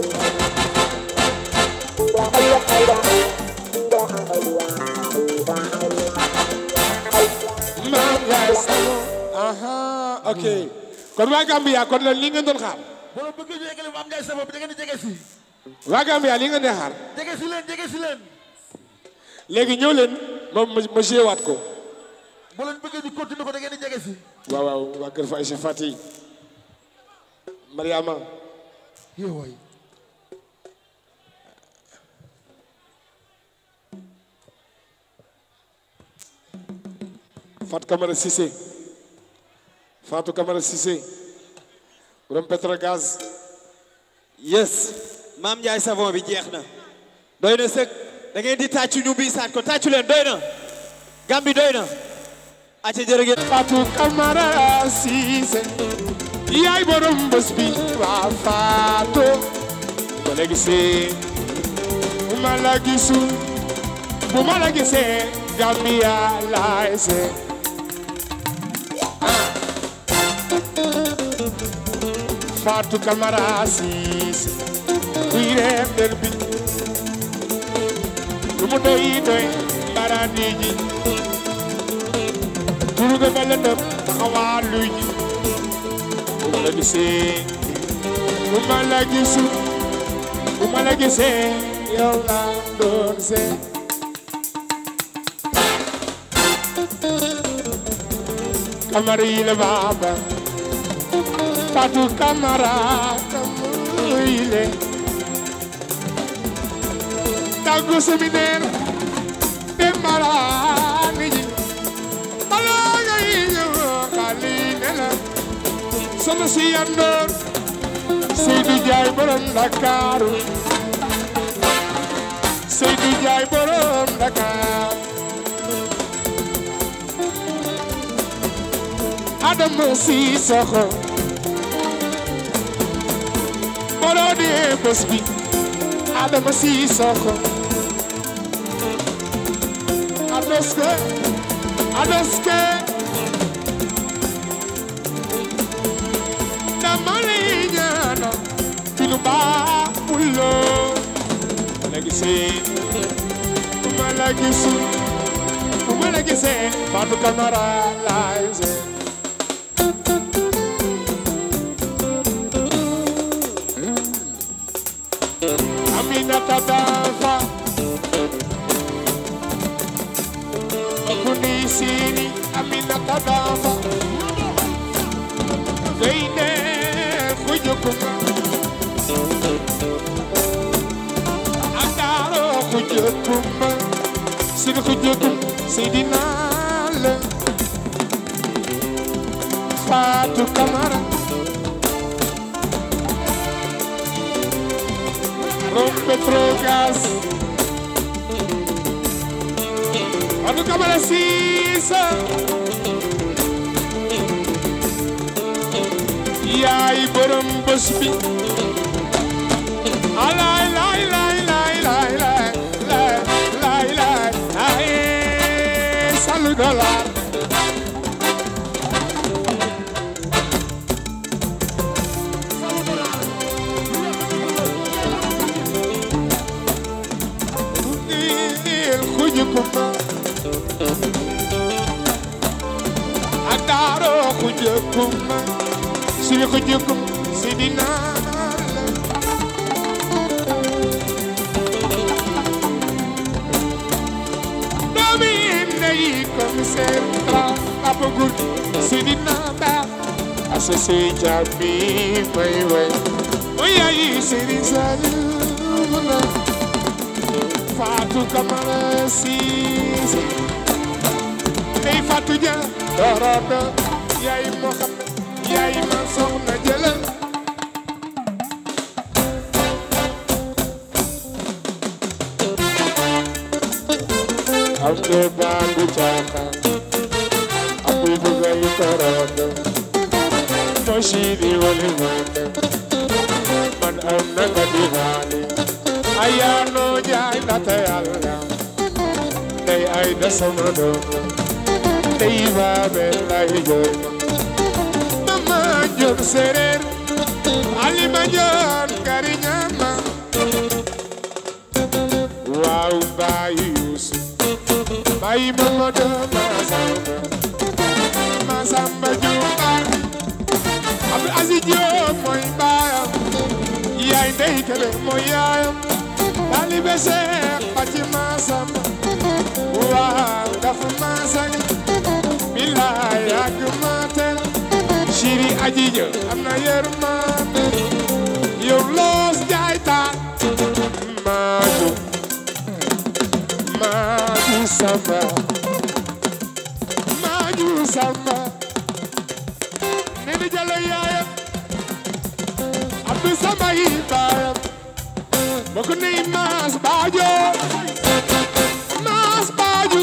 mam yaay samo aha ok kon waa Gambia kon leen li ngeen doon xaar bu la bëgg ñu yeggali Mame Ndiaye Savon bi da ngeen di jege si waa Gambia li ngeen di xaar jege si leen jege si leen léegi ñëw leen ma ma ma joué waat ko bu leen bëggee ñu continuer ko da ngeen di jege si waaw waaw waa kër fa Aïcha Fati Mariama yow waay Fatou Camara Cissé Fatou Camara Cissé borom Petrogaz yes Mame Ndiaye Savon bi jeex na doy na sëg da ngeen di tàccu ñu biisaat ko tàccu leen doy na Gambi doy na acca jërë ngeen Fatou Camara Cissé yaay borom bés bi waa Fatou ba léegi see ma la gisul bu ma la gisee Gambia laay see Fatou Camara Cissé kuy reef der bi lu mu doy doy barandi ji turu ga ba lëndëm taxawaalu ji bu ma la gisee bu ma la gisul bu ma la gisee yow laa doon see Camara yi la baaba Fatou Camara Camara yi le tàggu séminaire dem maraani ji balaa ngay ñëw xali ne la sama si yandoor Seydou Ndiaye borom Ndakaaru Seydou Ndiaye borom Dakar Adama Sissoko borom di bés bi Adama Sissoko Adoske Adoske dama lay ñaanal ci lu baaxul loo ma la gisee bu ma la gisul bu ma la gisee Fatou Camara laay see Aminata Dafa Kundi Sini Aminata Dafa Gaynde Xujukuma Akaro Xujukuma Sidi Xujukum Sidina la Fatou Camara Rom Petrogas Fatou Camara Cissé yaay borom bés bi alay lay lay lay lay lay lay lay lay ay salu dollar il xuju kuma adaro xuju kuma siri xuju kuma sidina doomi ndey commissaire tra papa gur sidina ba asase jabi may way mooy yaay siri saluna Fatou Camara Cissé ndey Fatou Dia dorodo yaay Mohamed yaay ma soxna jëlal am de bandu caaxaan abuy bugay torodo mo siidi wali mande man am na nga di haali ayaano jaay nata yàlla ndey ay da sama doom ndey baabe lay jooy mama joon séeréer alima joon kari ñaama waaw baayu yuusu baayu mamado masamba masamba juuba abdu aziz Jóob mooy baayam yaay ndey kebe mooy yaayam taalibe Seex Faci Masamba waaw dafa masang billaay yàgg matel chéri aji ja am na yërmande yow loos jaay taal maaju maaju samba maaju samba nini jalo yaayam abdu samba yi baayam bokk nañ maas baajo maas baaju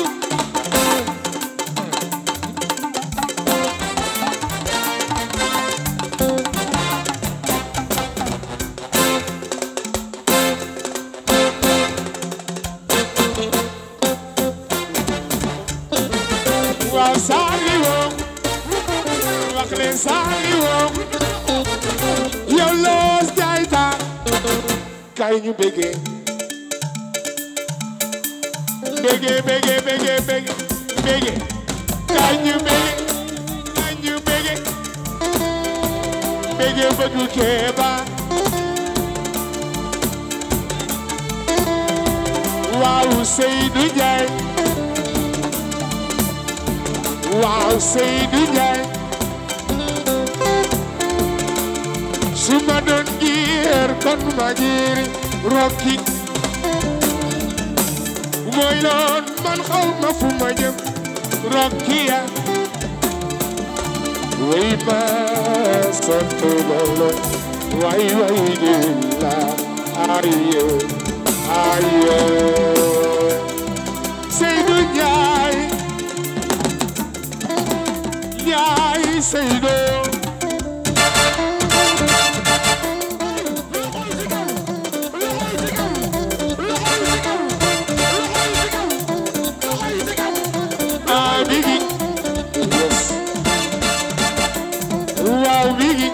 Saliou yow loos jaay taa kay ñu bége bége bége bége bége bége kay ñu bége kay ñu bége bége bëgg Kéba waaw Seydou Ndiaye waaw Seydou Ndiaye su ma doon giir kon ma giir rokki mooy loon man xaw ma fu ma jëm rokki ya way ma sant Yàlla way way di la aye aye Seydou Ndiaye Ndiaye Seydou ah Biggi yes waaw Biggi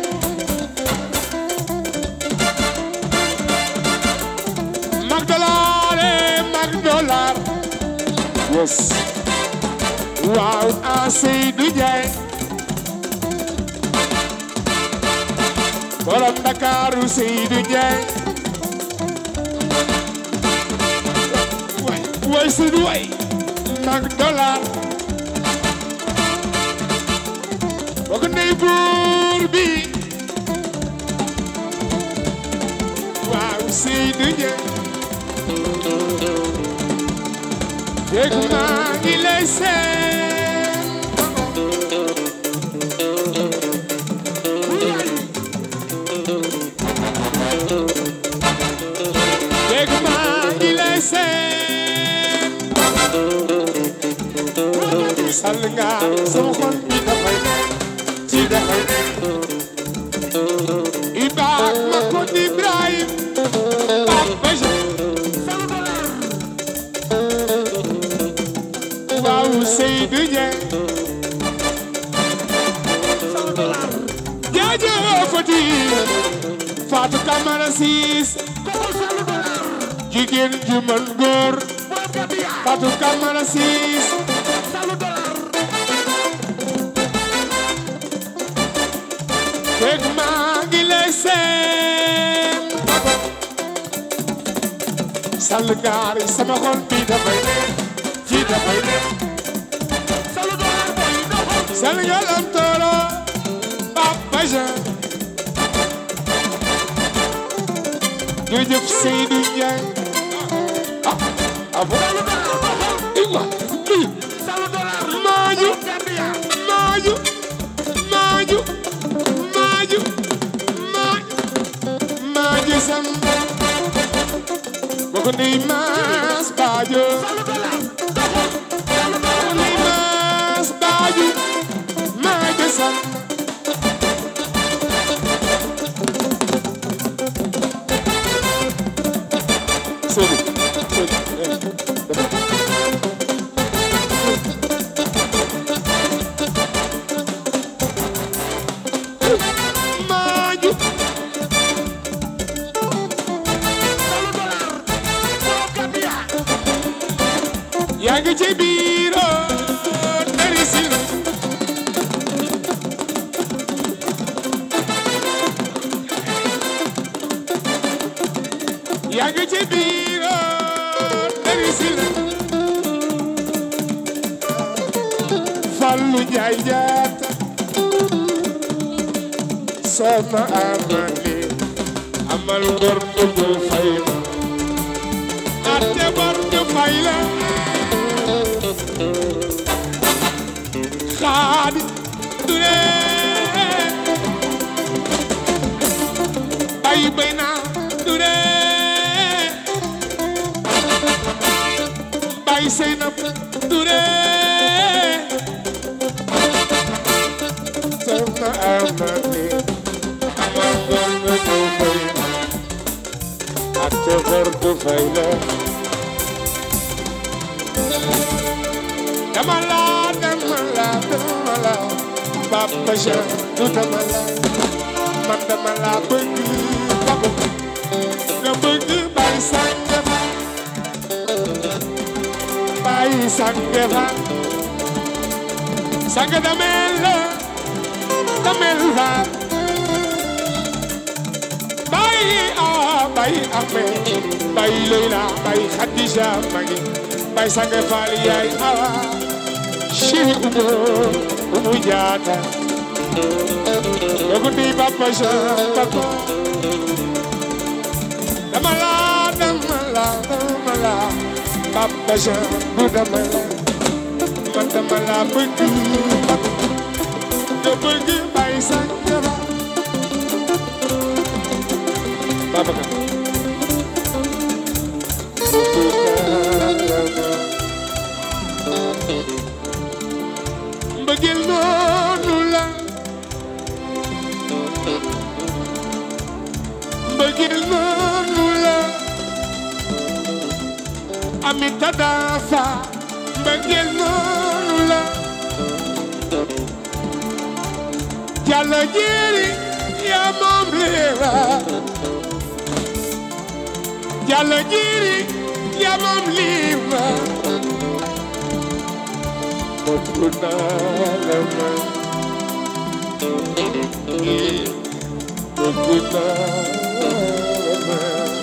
mag dollar eh mag dollar yes waaw ah Seydou Ndiaye borom Ndakaaru Seydou Ndiaye waay waay Seydou waay mag dollar bokk ndey buur bi waaw Seydou Ndiaye dégg maa ngi lay seen dégg maa ngi lay seen sal nga sama xol bi dafay nekk ci dafay nekk Ibaak ma ko di Ibrahim ak Baja waaw Seydou Ndiaye jaajëfati Fatou Camara Siis jigéen ju mën góor Fatou Camara Siis fekk maa ngi lay seen sall gaari sama xol bi dafay ne ci dafay ne sall ngalam tooro Papa Jean jërëjëf Seydou Ndiaye ah ah bon iwa lii maaju maaju maaju maaju maaju maaju sam boko ndey maas baajo boko ndey maas baaju maaju sam Sori sori eh, dama- maaju yaa ngi ci biir dari si yaa ngi ci biir dari si Fallu Njaay jaata sama amani amal ngor du fay ma ate bor du fay la xaadi du ne ay bay naa du ne bay sey na du ne sama amani amal ngor du fay ma ate bor du fay la dama la dama la dama la Papa Jean du dama la man dama la bëgg bako nga bëgg bay sànge fa bay sànge fa sànge damel la damel fa bay a bay ame bay Leyla bay Khadija magi bay sànge fa yaay awa Chéri Umu Umu Jaata Dogu di Papa Jean Papa dama la dama la dama la Papa Jean du dama la man dama la bëgg nga bëgg bay sànjara Babacar mbëggeel noonu la mbëggeel noonu la amita dafa mbëggeel noonu la jàlla jiri yaa moom leera jàlla jiri yaa moom liiva bëgg naa la man bëgg naa la man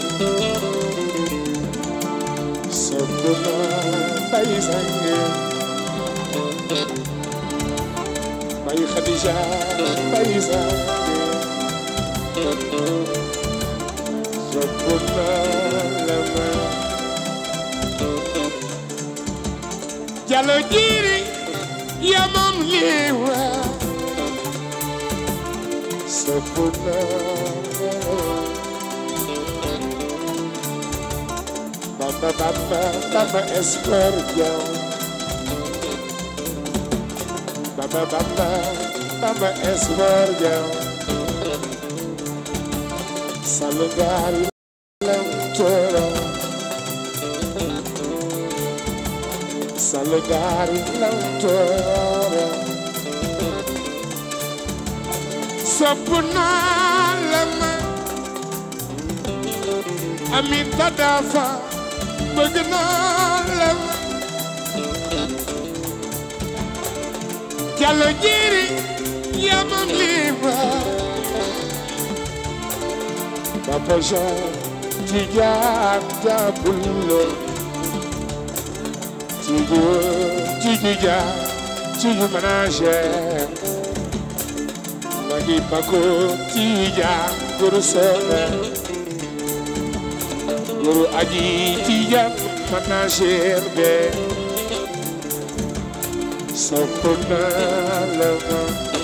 sopp naa bay sange bay Khadija bay sange sopp naa la man Jalo jiri ya moom liiwa sapuna Bamba bamba bamba espoir jaw Bamba bamba bamba espoir jaw Salugari lam toro Salugari l'autora Sapuna lama Aminta dafa bëgg naa lama Jallo jiri yamam liba Papa Jean Tijaan Jabulo Tiju, tiju ja, tiju manaje. Magi bako tija guru sole. Guru aji tija manaje be. Sopuna lama.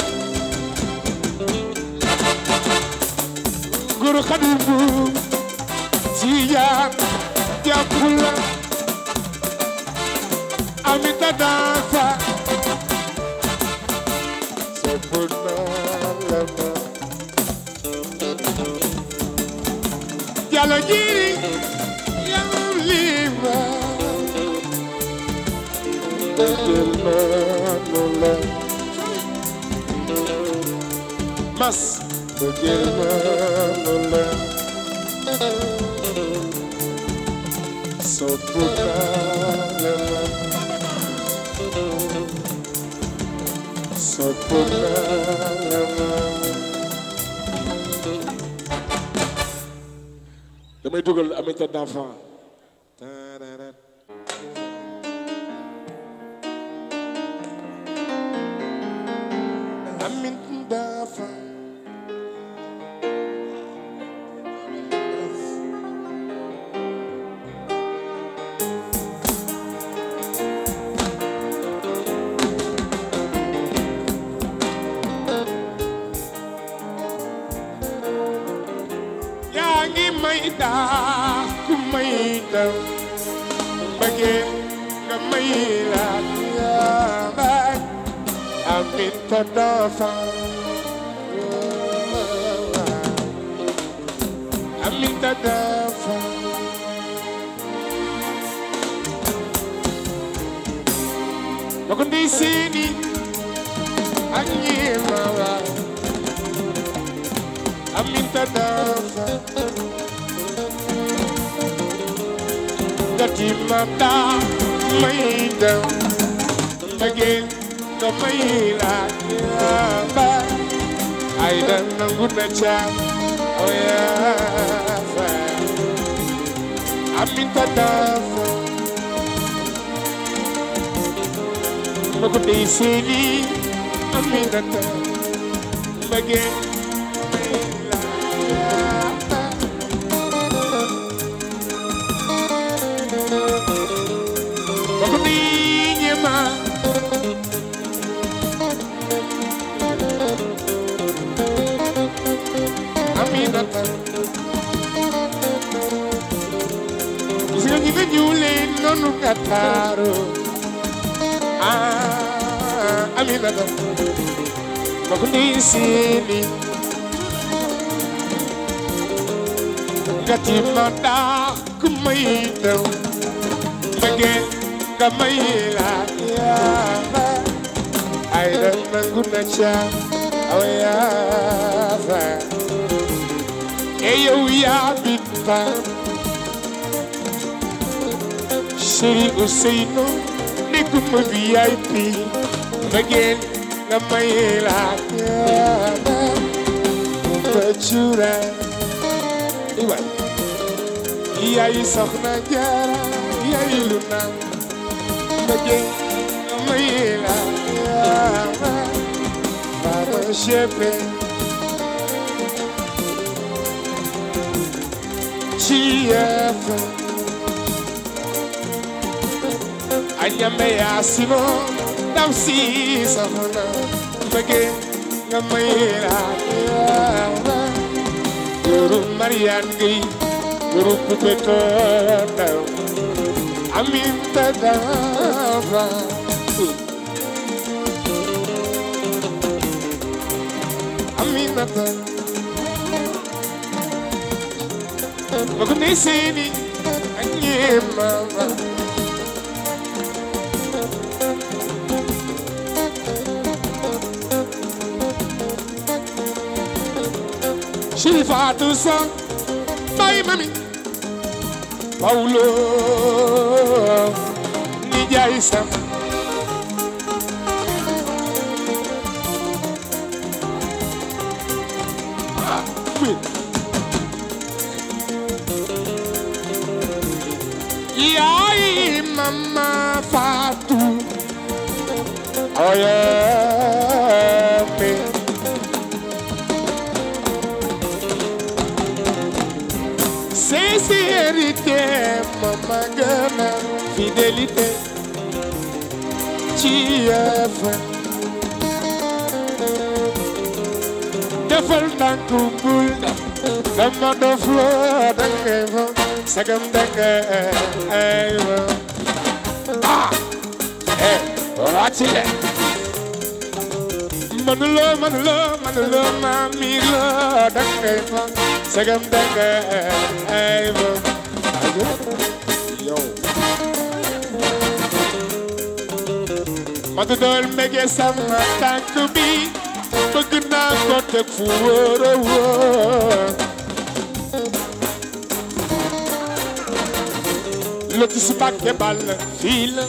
Guru kadibu tija japula. Amita danza Sopuna lama Jalo jiri Yang lima Dema nula Mas Dema nula Sopuna lama Sopuna lama damay dugal amita d'enfant amita d'enfant yaa ngi may daa ku may daw bëggee nga may laat yaa baay Aminta dafa Aminta dafa ba ko ndey seeni ak ñi dafa gati ma daa may dem mbëggeel nga may laaj yaa ba ay da nangu na caam o yaa fa aminta dafa ma ko dey seeni aminata mbëggeel may laaj yaa ba ma ko dey ñema Aminata gis nga ñi nga ñuulee noonu nga taaru ah Aminata ma ko ndey seeni nga ti ma daa ku may daw mbëggeel nga may laa yaa ay da nangu na caa aw yaa fa e yow yaa binta Chéri Ousseynou nekkuma VIP mbëggeel nga may laa yaa mu fa cuuraay i waay yaay soxna jaara yaay lu naan mbëggeel nga may laa yaa Mama Shepe Chief Anyame Yasino Dam si safana Mbege nga mayra Guru Marian Gay Guru Pupeto Amin Tadava Aminata Bako ne seni Anye mama Shifatu sa Bye mami Paulo Nijay sam Yaay mama Fatou Oyeme Sincérité mama gana fidélité ci yëf defal ndànk bul dama dof loo dangay fa sagam dangay ay wa ah eh wàcci le manuloo manuloo manuloo ma mi loo dangay fa sagam dangay ay wa yow matu dool mbege sama tànk bi bëgg naa ko teg fu wóor a wóor loti si bàkke bal fii la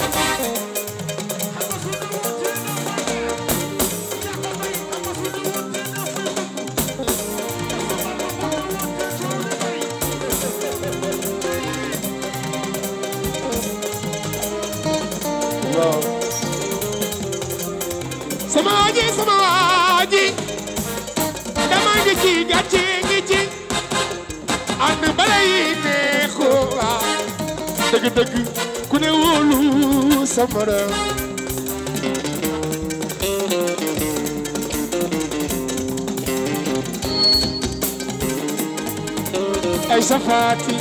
waaw sama waaji sama waaji dama ngi ci gàcce ngi ci ànd bala yi neexoo waaw dëgg-dëgg ku ne wóolu sa morom ay safaati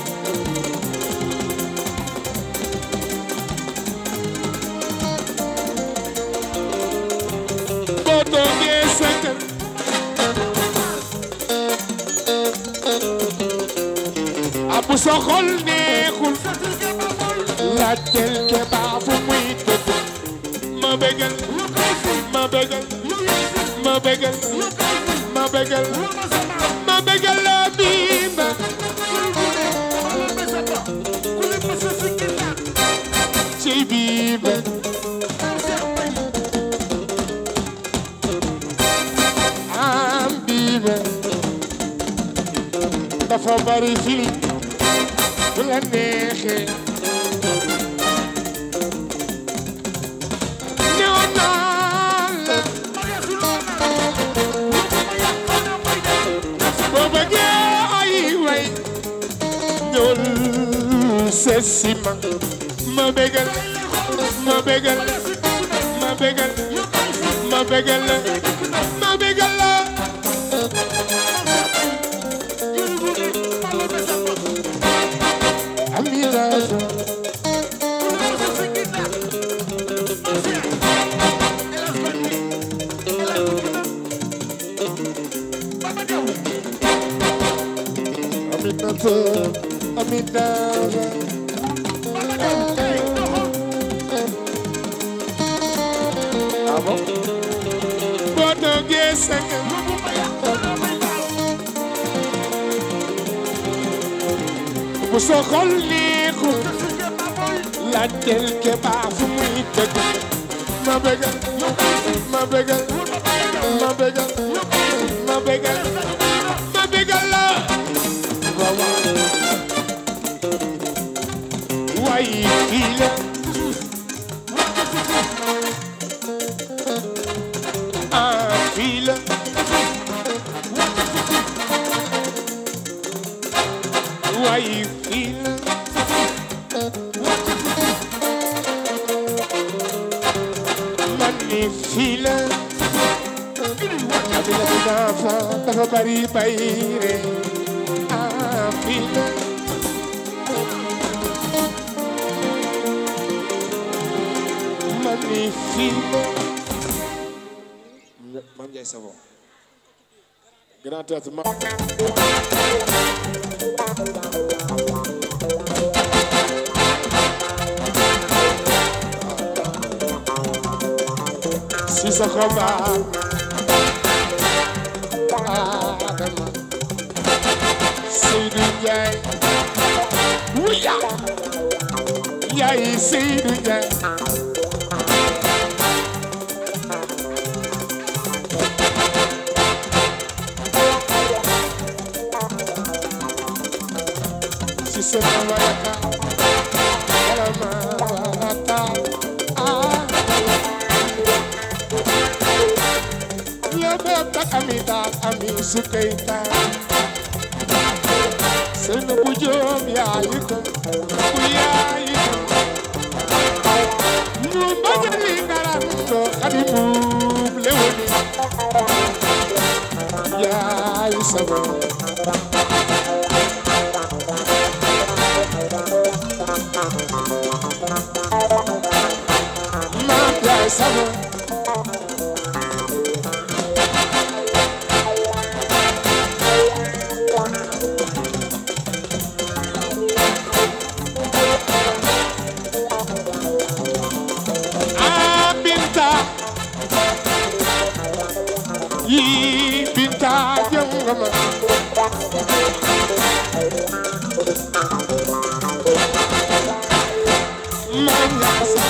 boo toogee sa kër abu sa xol neexul laajteel ke baa fu muy dëkk ma bégal ma bégal ma bégal ma bégal ma bégal dafa bari fili bu la neexee ñëw naa la boo bëggee ay way ñëwal seet si ma ma bégal ma bégal ma bégal ma bégal la ma bégal la Amina Aminata Amina Ah bon boo toogee sa kër bu soo xol neexul laajteel Keba fu muy tëgg ma bégal ma bégal ma bégal ma bégal ma bégal la waaw waaw waaye fii la ah fii la waaye fii la man ni fii la aduna bi dafa dafa bari bayre ah fii la man ni fii la Mame Ndiaye Savon Grand Théâtre ma si sa xabaar Adama Seydou Ndiaye wuya yaay Seydou Ndiaye si sa mamayaka Adama wata ah Lebe tak ami tak ami sukay tak Senu bujum ya yuko Kuya yuko Numbaga lingara ndo Kadimu lewoni Ya isabo Ma ya isabo Ah, Binta yi Binta jongama Manyasa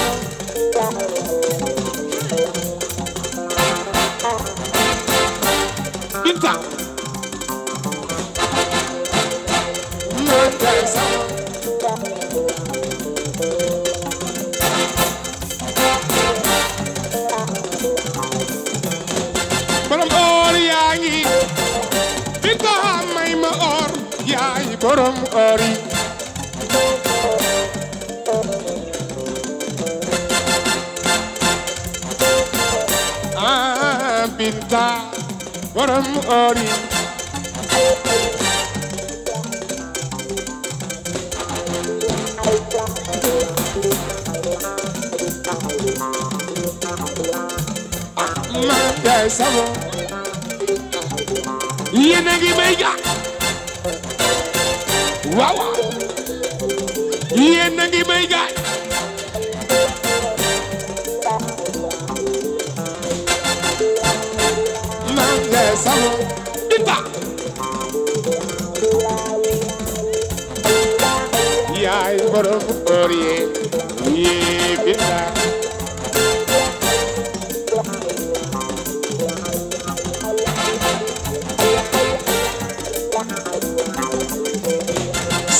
Binta Manyasa borom or yaa ngi Binta may ma or yaay borom or yi ah Binta borom or yi ma yaay sabo yéen a ngi may ga waaw waaw yéen a ngi may ga ma yaay sabo Binta yaay borom or yi yee Binta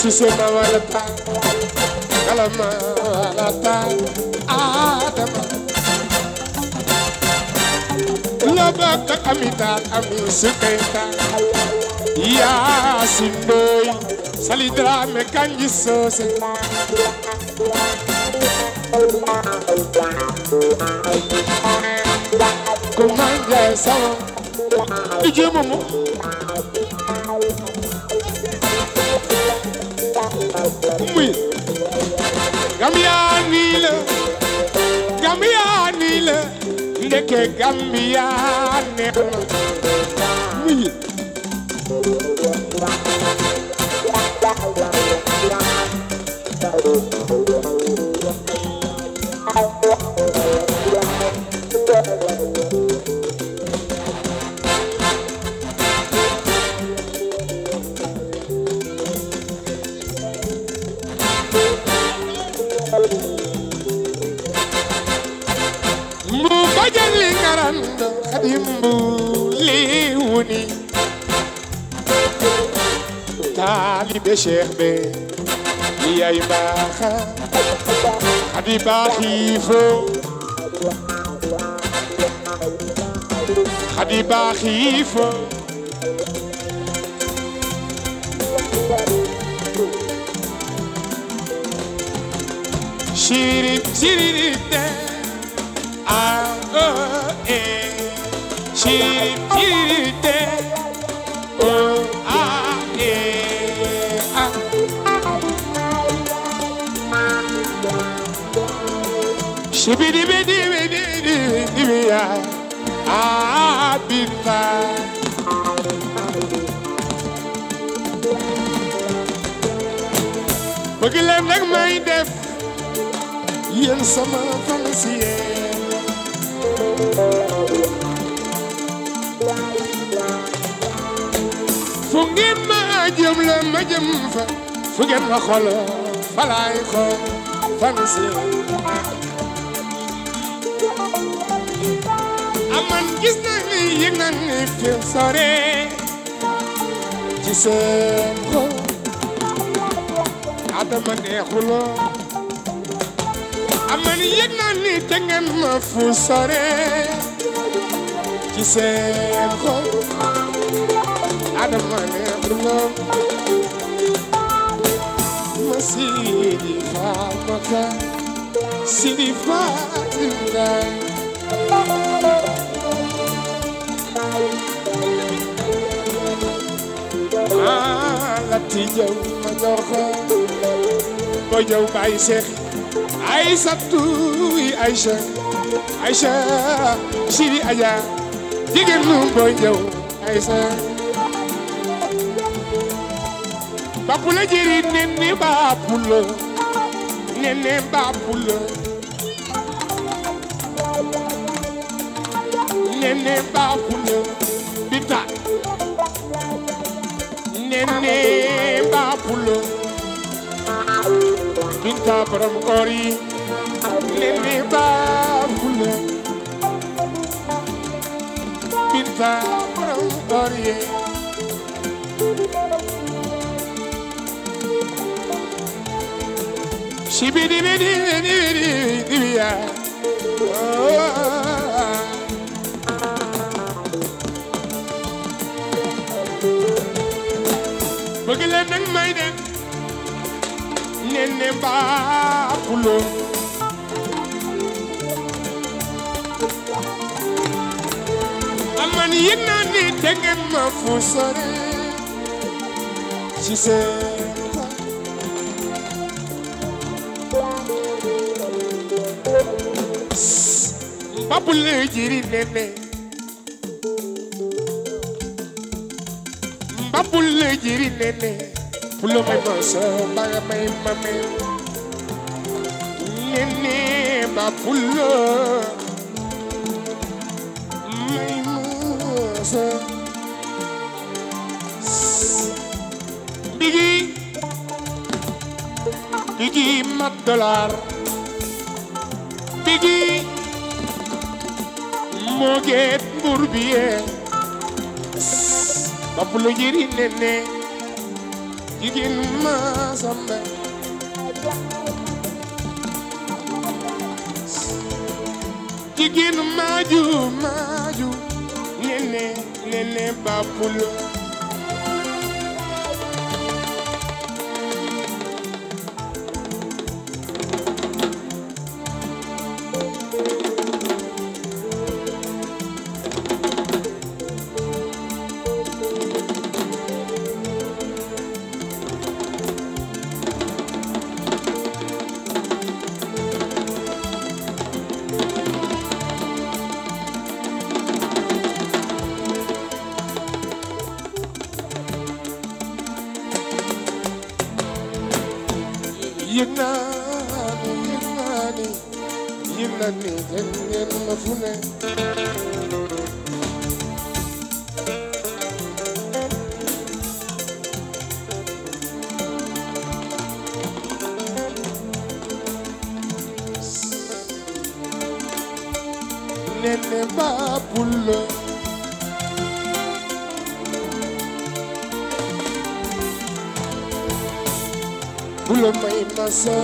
sise ma walata kala ma walata adama lo bokk ak amitaan ami sukayta Yaasin Ndoy Sali Dramé Kanji Sose ko manja sama ije momo muy Gambia nii la Gambia nii la ndeke Gambia neex na muy mbu bajali ngarando kadimbu liwuni taalibe cheikh be yay baaxa xadi baaxiifo xadi baaxiifo Shiri shiri de ah oh eh shiri shiri de oh ah eh ah Shibidi bidi bidi bidi bidi ya ah bita bëgg leen rek may def yéen sama fan si yéen fu ngeen ma jëm la ma jëm fa fu ngeen ma xool fa laay xool fan si aman gis na ni yëg na ni fi sore ci seen xol adama neexuloo aman yëg na ni te ngeen ma fu sore ci seen xol adama neexuloo ma sidi faamaka sidi faatinda ah lati jaw ma jox ko boy jaw baay seex Aysatu Aysa Aysa Sidi Aja jigéen nu boy jaw Aysa Bapula jeri nene bapula nene bapula nene bapula bita nene bapula binta borom koor yi nene bapula binta borom koor yi Shibidi bidi bidi bidi bidi ya. Bëgg leen nag may dem nene baapulo aman yëg naa ni te ngeen ma fu sore ci seen xol. Babule jiri nene Babule jiri nene Pulo may masa Baga may mame Nene babulo May masa Bigi Bigi mat dollar Bigi Moget Bourbier Bapulo jiri nene jigéen ma samba jigéen maaju maaju nene nene bapulo yëg naa ni yëg naa ni yëg naa ni yëg ngeen ma fu ne nene baabul bula may masa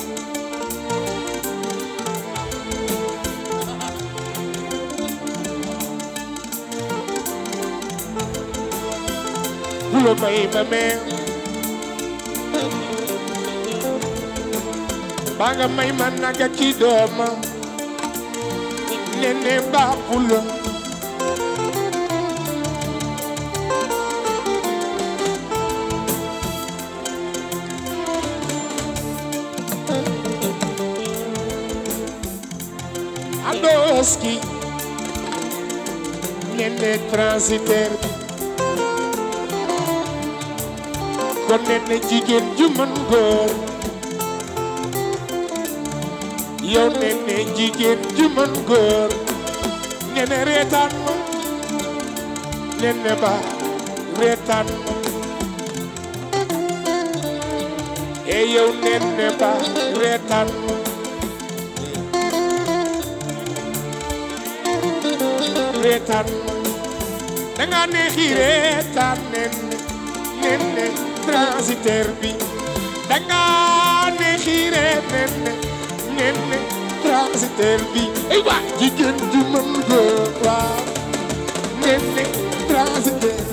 bula may mame banga may man naga ki dooma nene ba bula Adoski nene transitaire bi kon nene jigéen ju mën góor yow nene jigéen ju mën góor nene reetaan ma nene ba reetaan ma e yow nene ba reetaan ma reetaan danga neexi reetaan nen nen ne transitaire bi danga neexi reetaan nen ne transitaire bi ay waa jigéen ju mën góor waa nen ne transitaire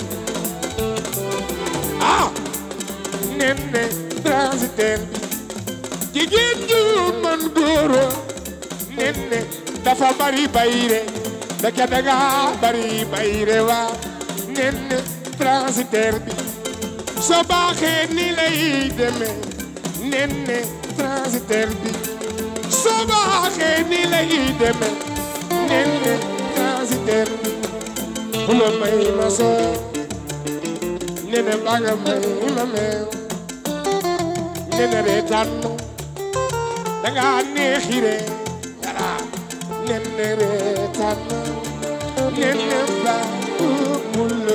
ah nen ne transitaire bi jigéen ju mën góor nen ne dafa bari bayre daka daga bari bayre wa nen transitaire bi soo baaxee ni lay demee nen transitaire bi soo baaxee ni lay demee nen transitaire bi bu la may ma soo nen ba nga may ma meew nen reetaan danga neexire dara nen reetaan nene ba bula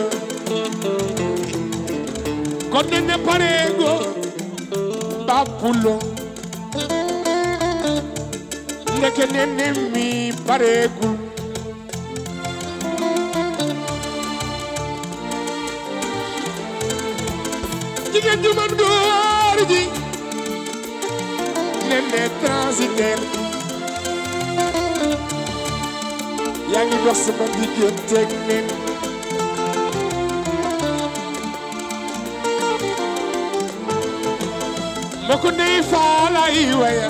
kon nene parego ba bulo ndeke nene mi paregul jigéen ju man góor ji nene transitaire yaa ngi dox sama digganteeg nen mbokk ndey faala yi wayal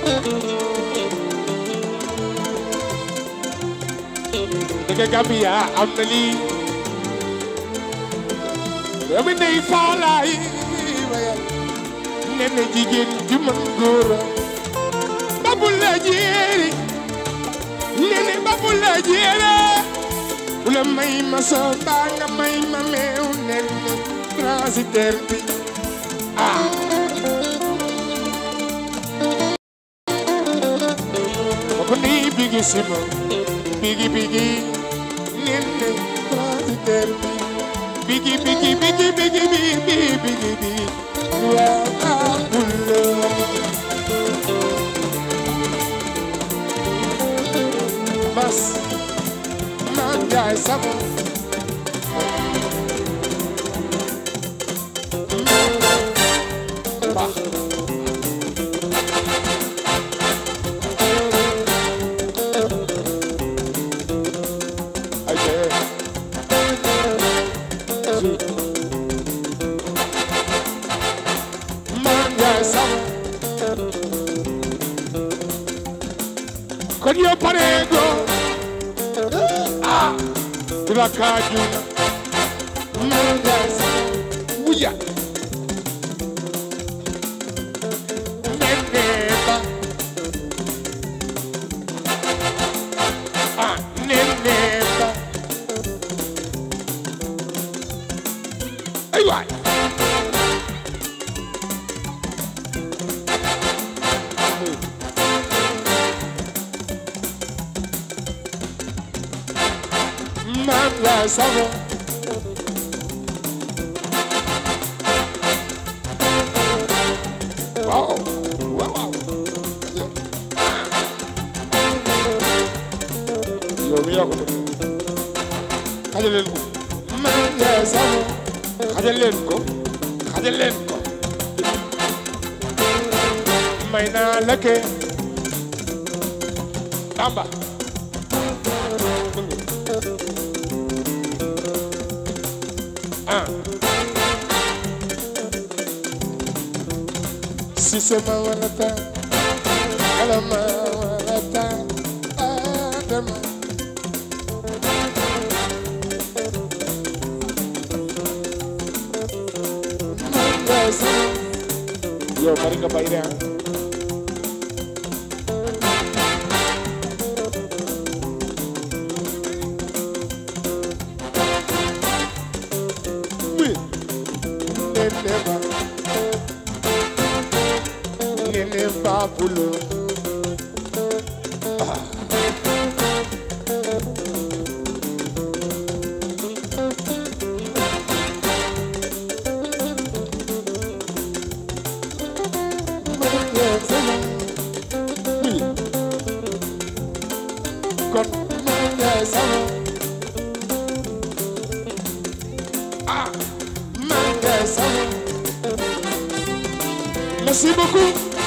dëgg Gambia am na lii doomi ndey faala yi wayal nen jigéen ju mën góor babu la jeeri nene babu la jeere bu la may ma soo baa nga may ma meew nene transitaire bi ah ko ni bigi sima bigi bigi nene transitaire bi bigi bigi bigi bigi bigi bigi bigi waa bulla bas man jaay sama Jésus Maam Njaay sama kon yow pare go ah dula kaaju Maam Njaay sama wuya nene ba ah nene ba ay waay Maam Njaay sama waaw waaw waaw yow mi yaa ko def xajal leen ko Maam Njaay sama xajal leen ko xajal leen ko may naa la ke Tamba ah si sama wala ta kala ma wala ta adama yow bari nga bay de ah oui nene ba nene ba bulo kon Maam Njaay sama ah Maam Njaay sama merci beaucoup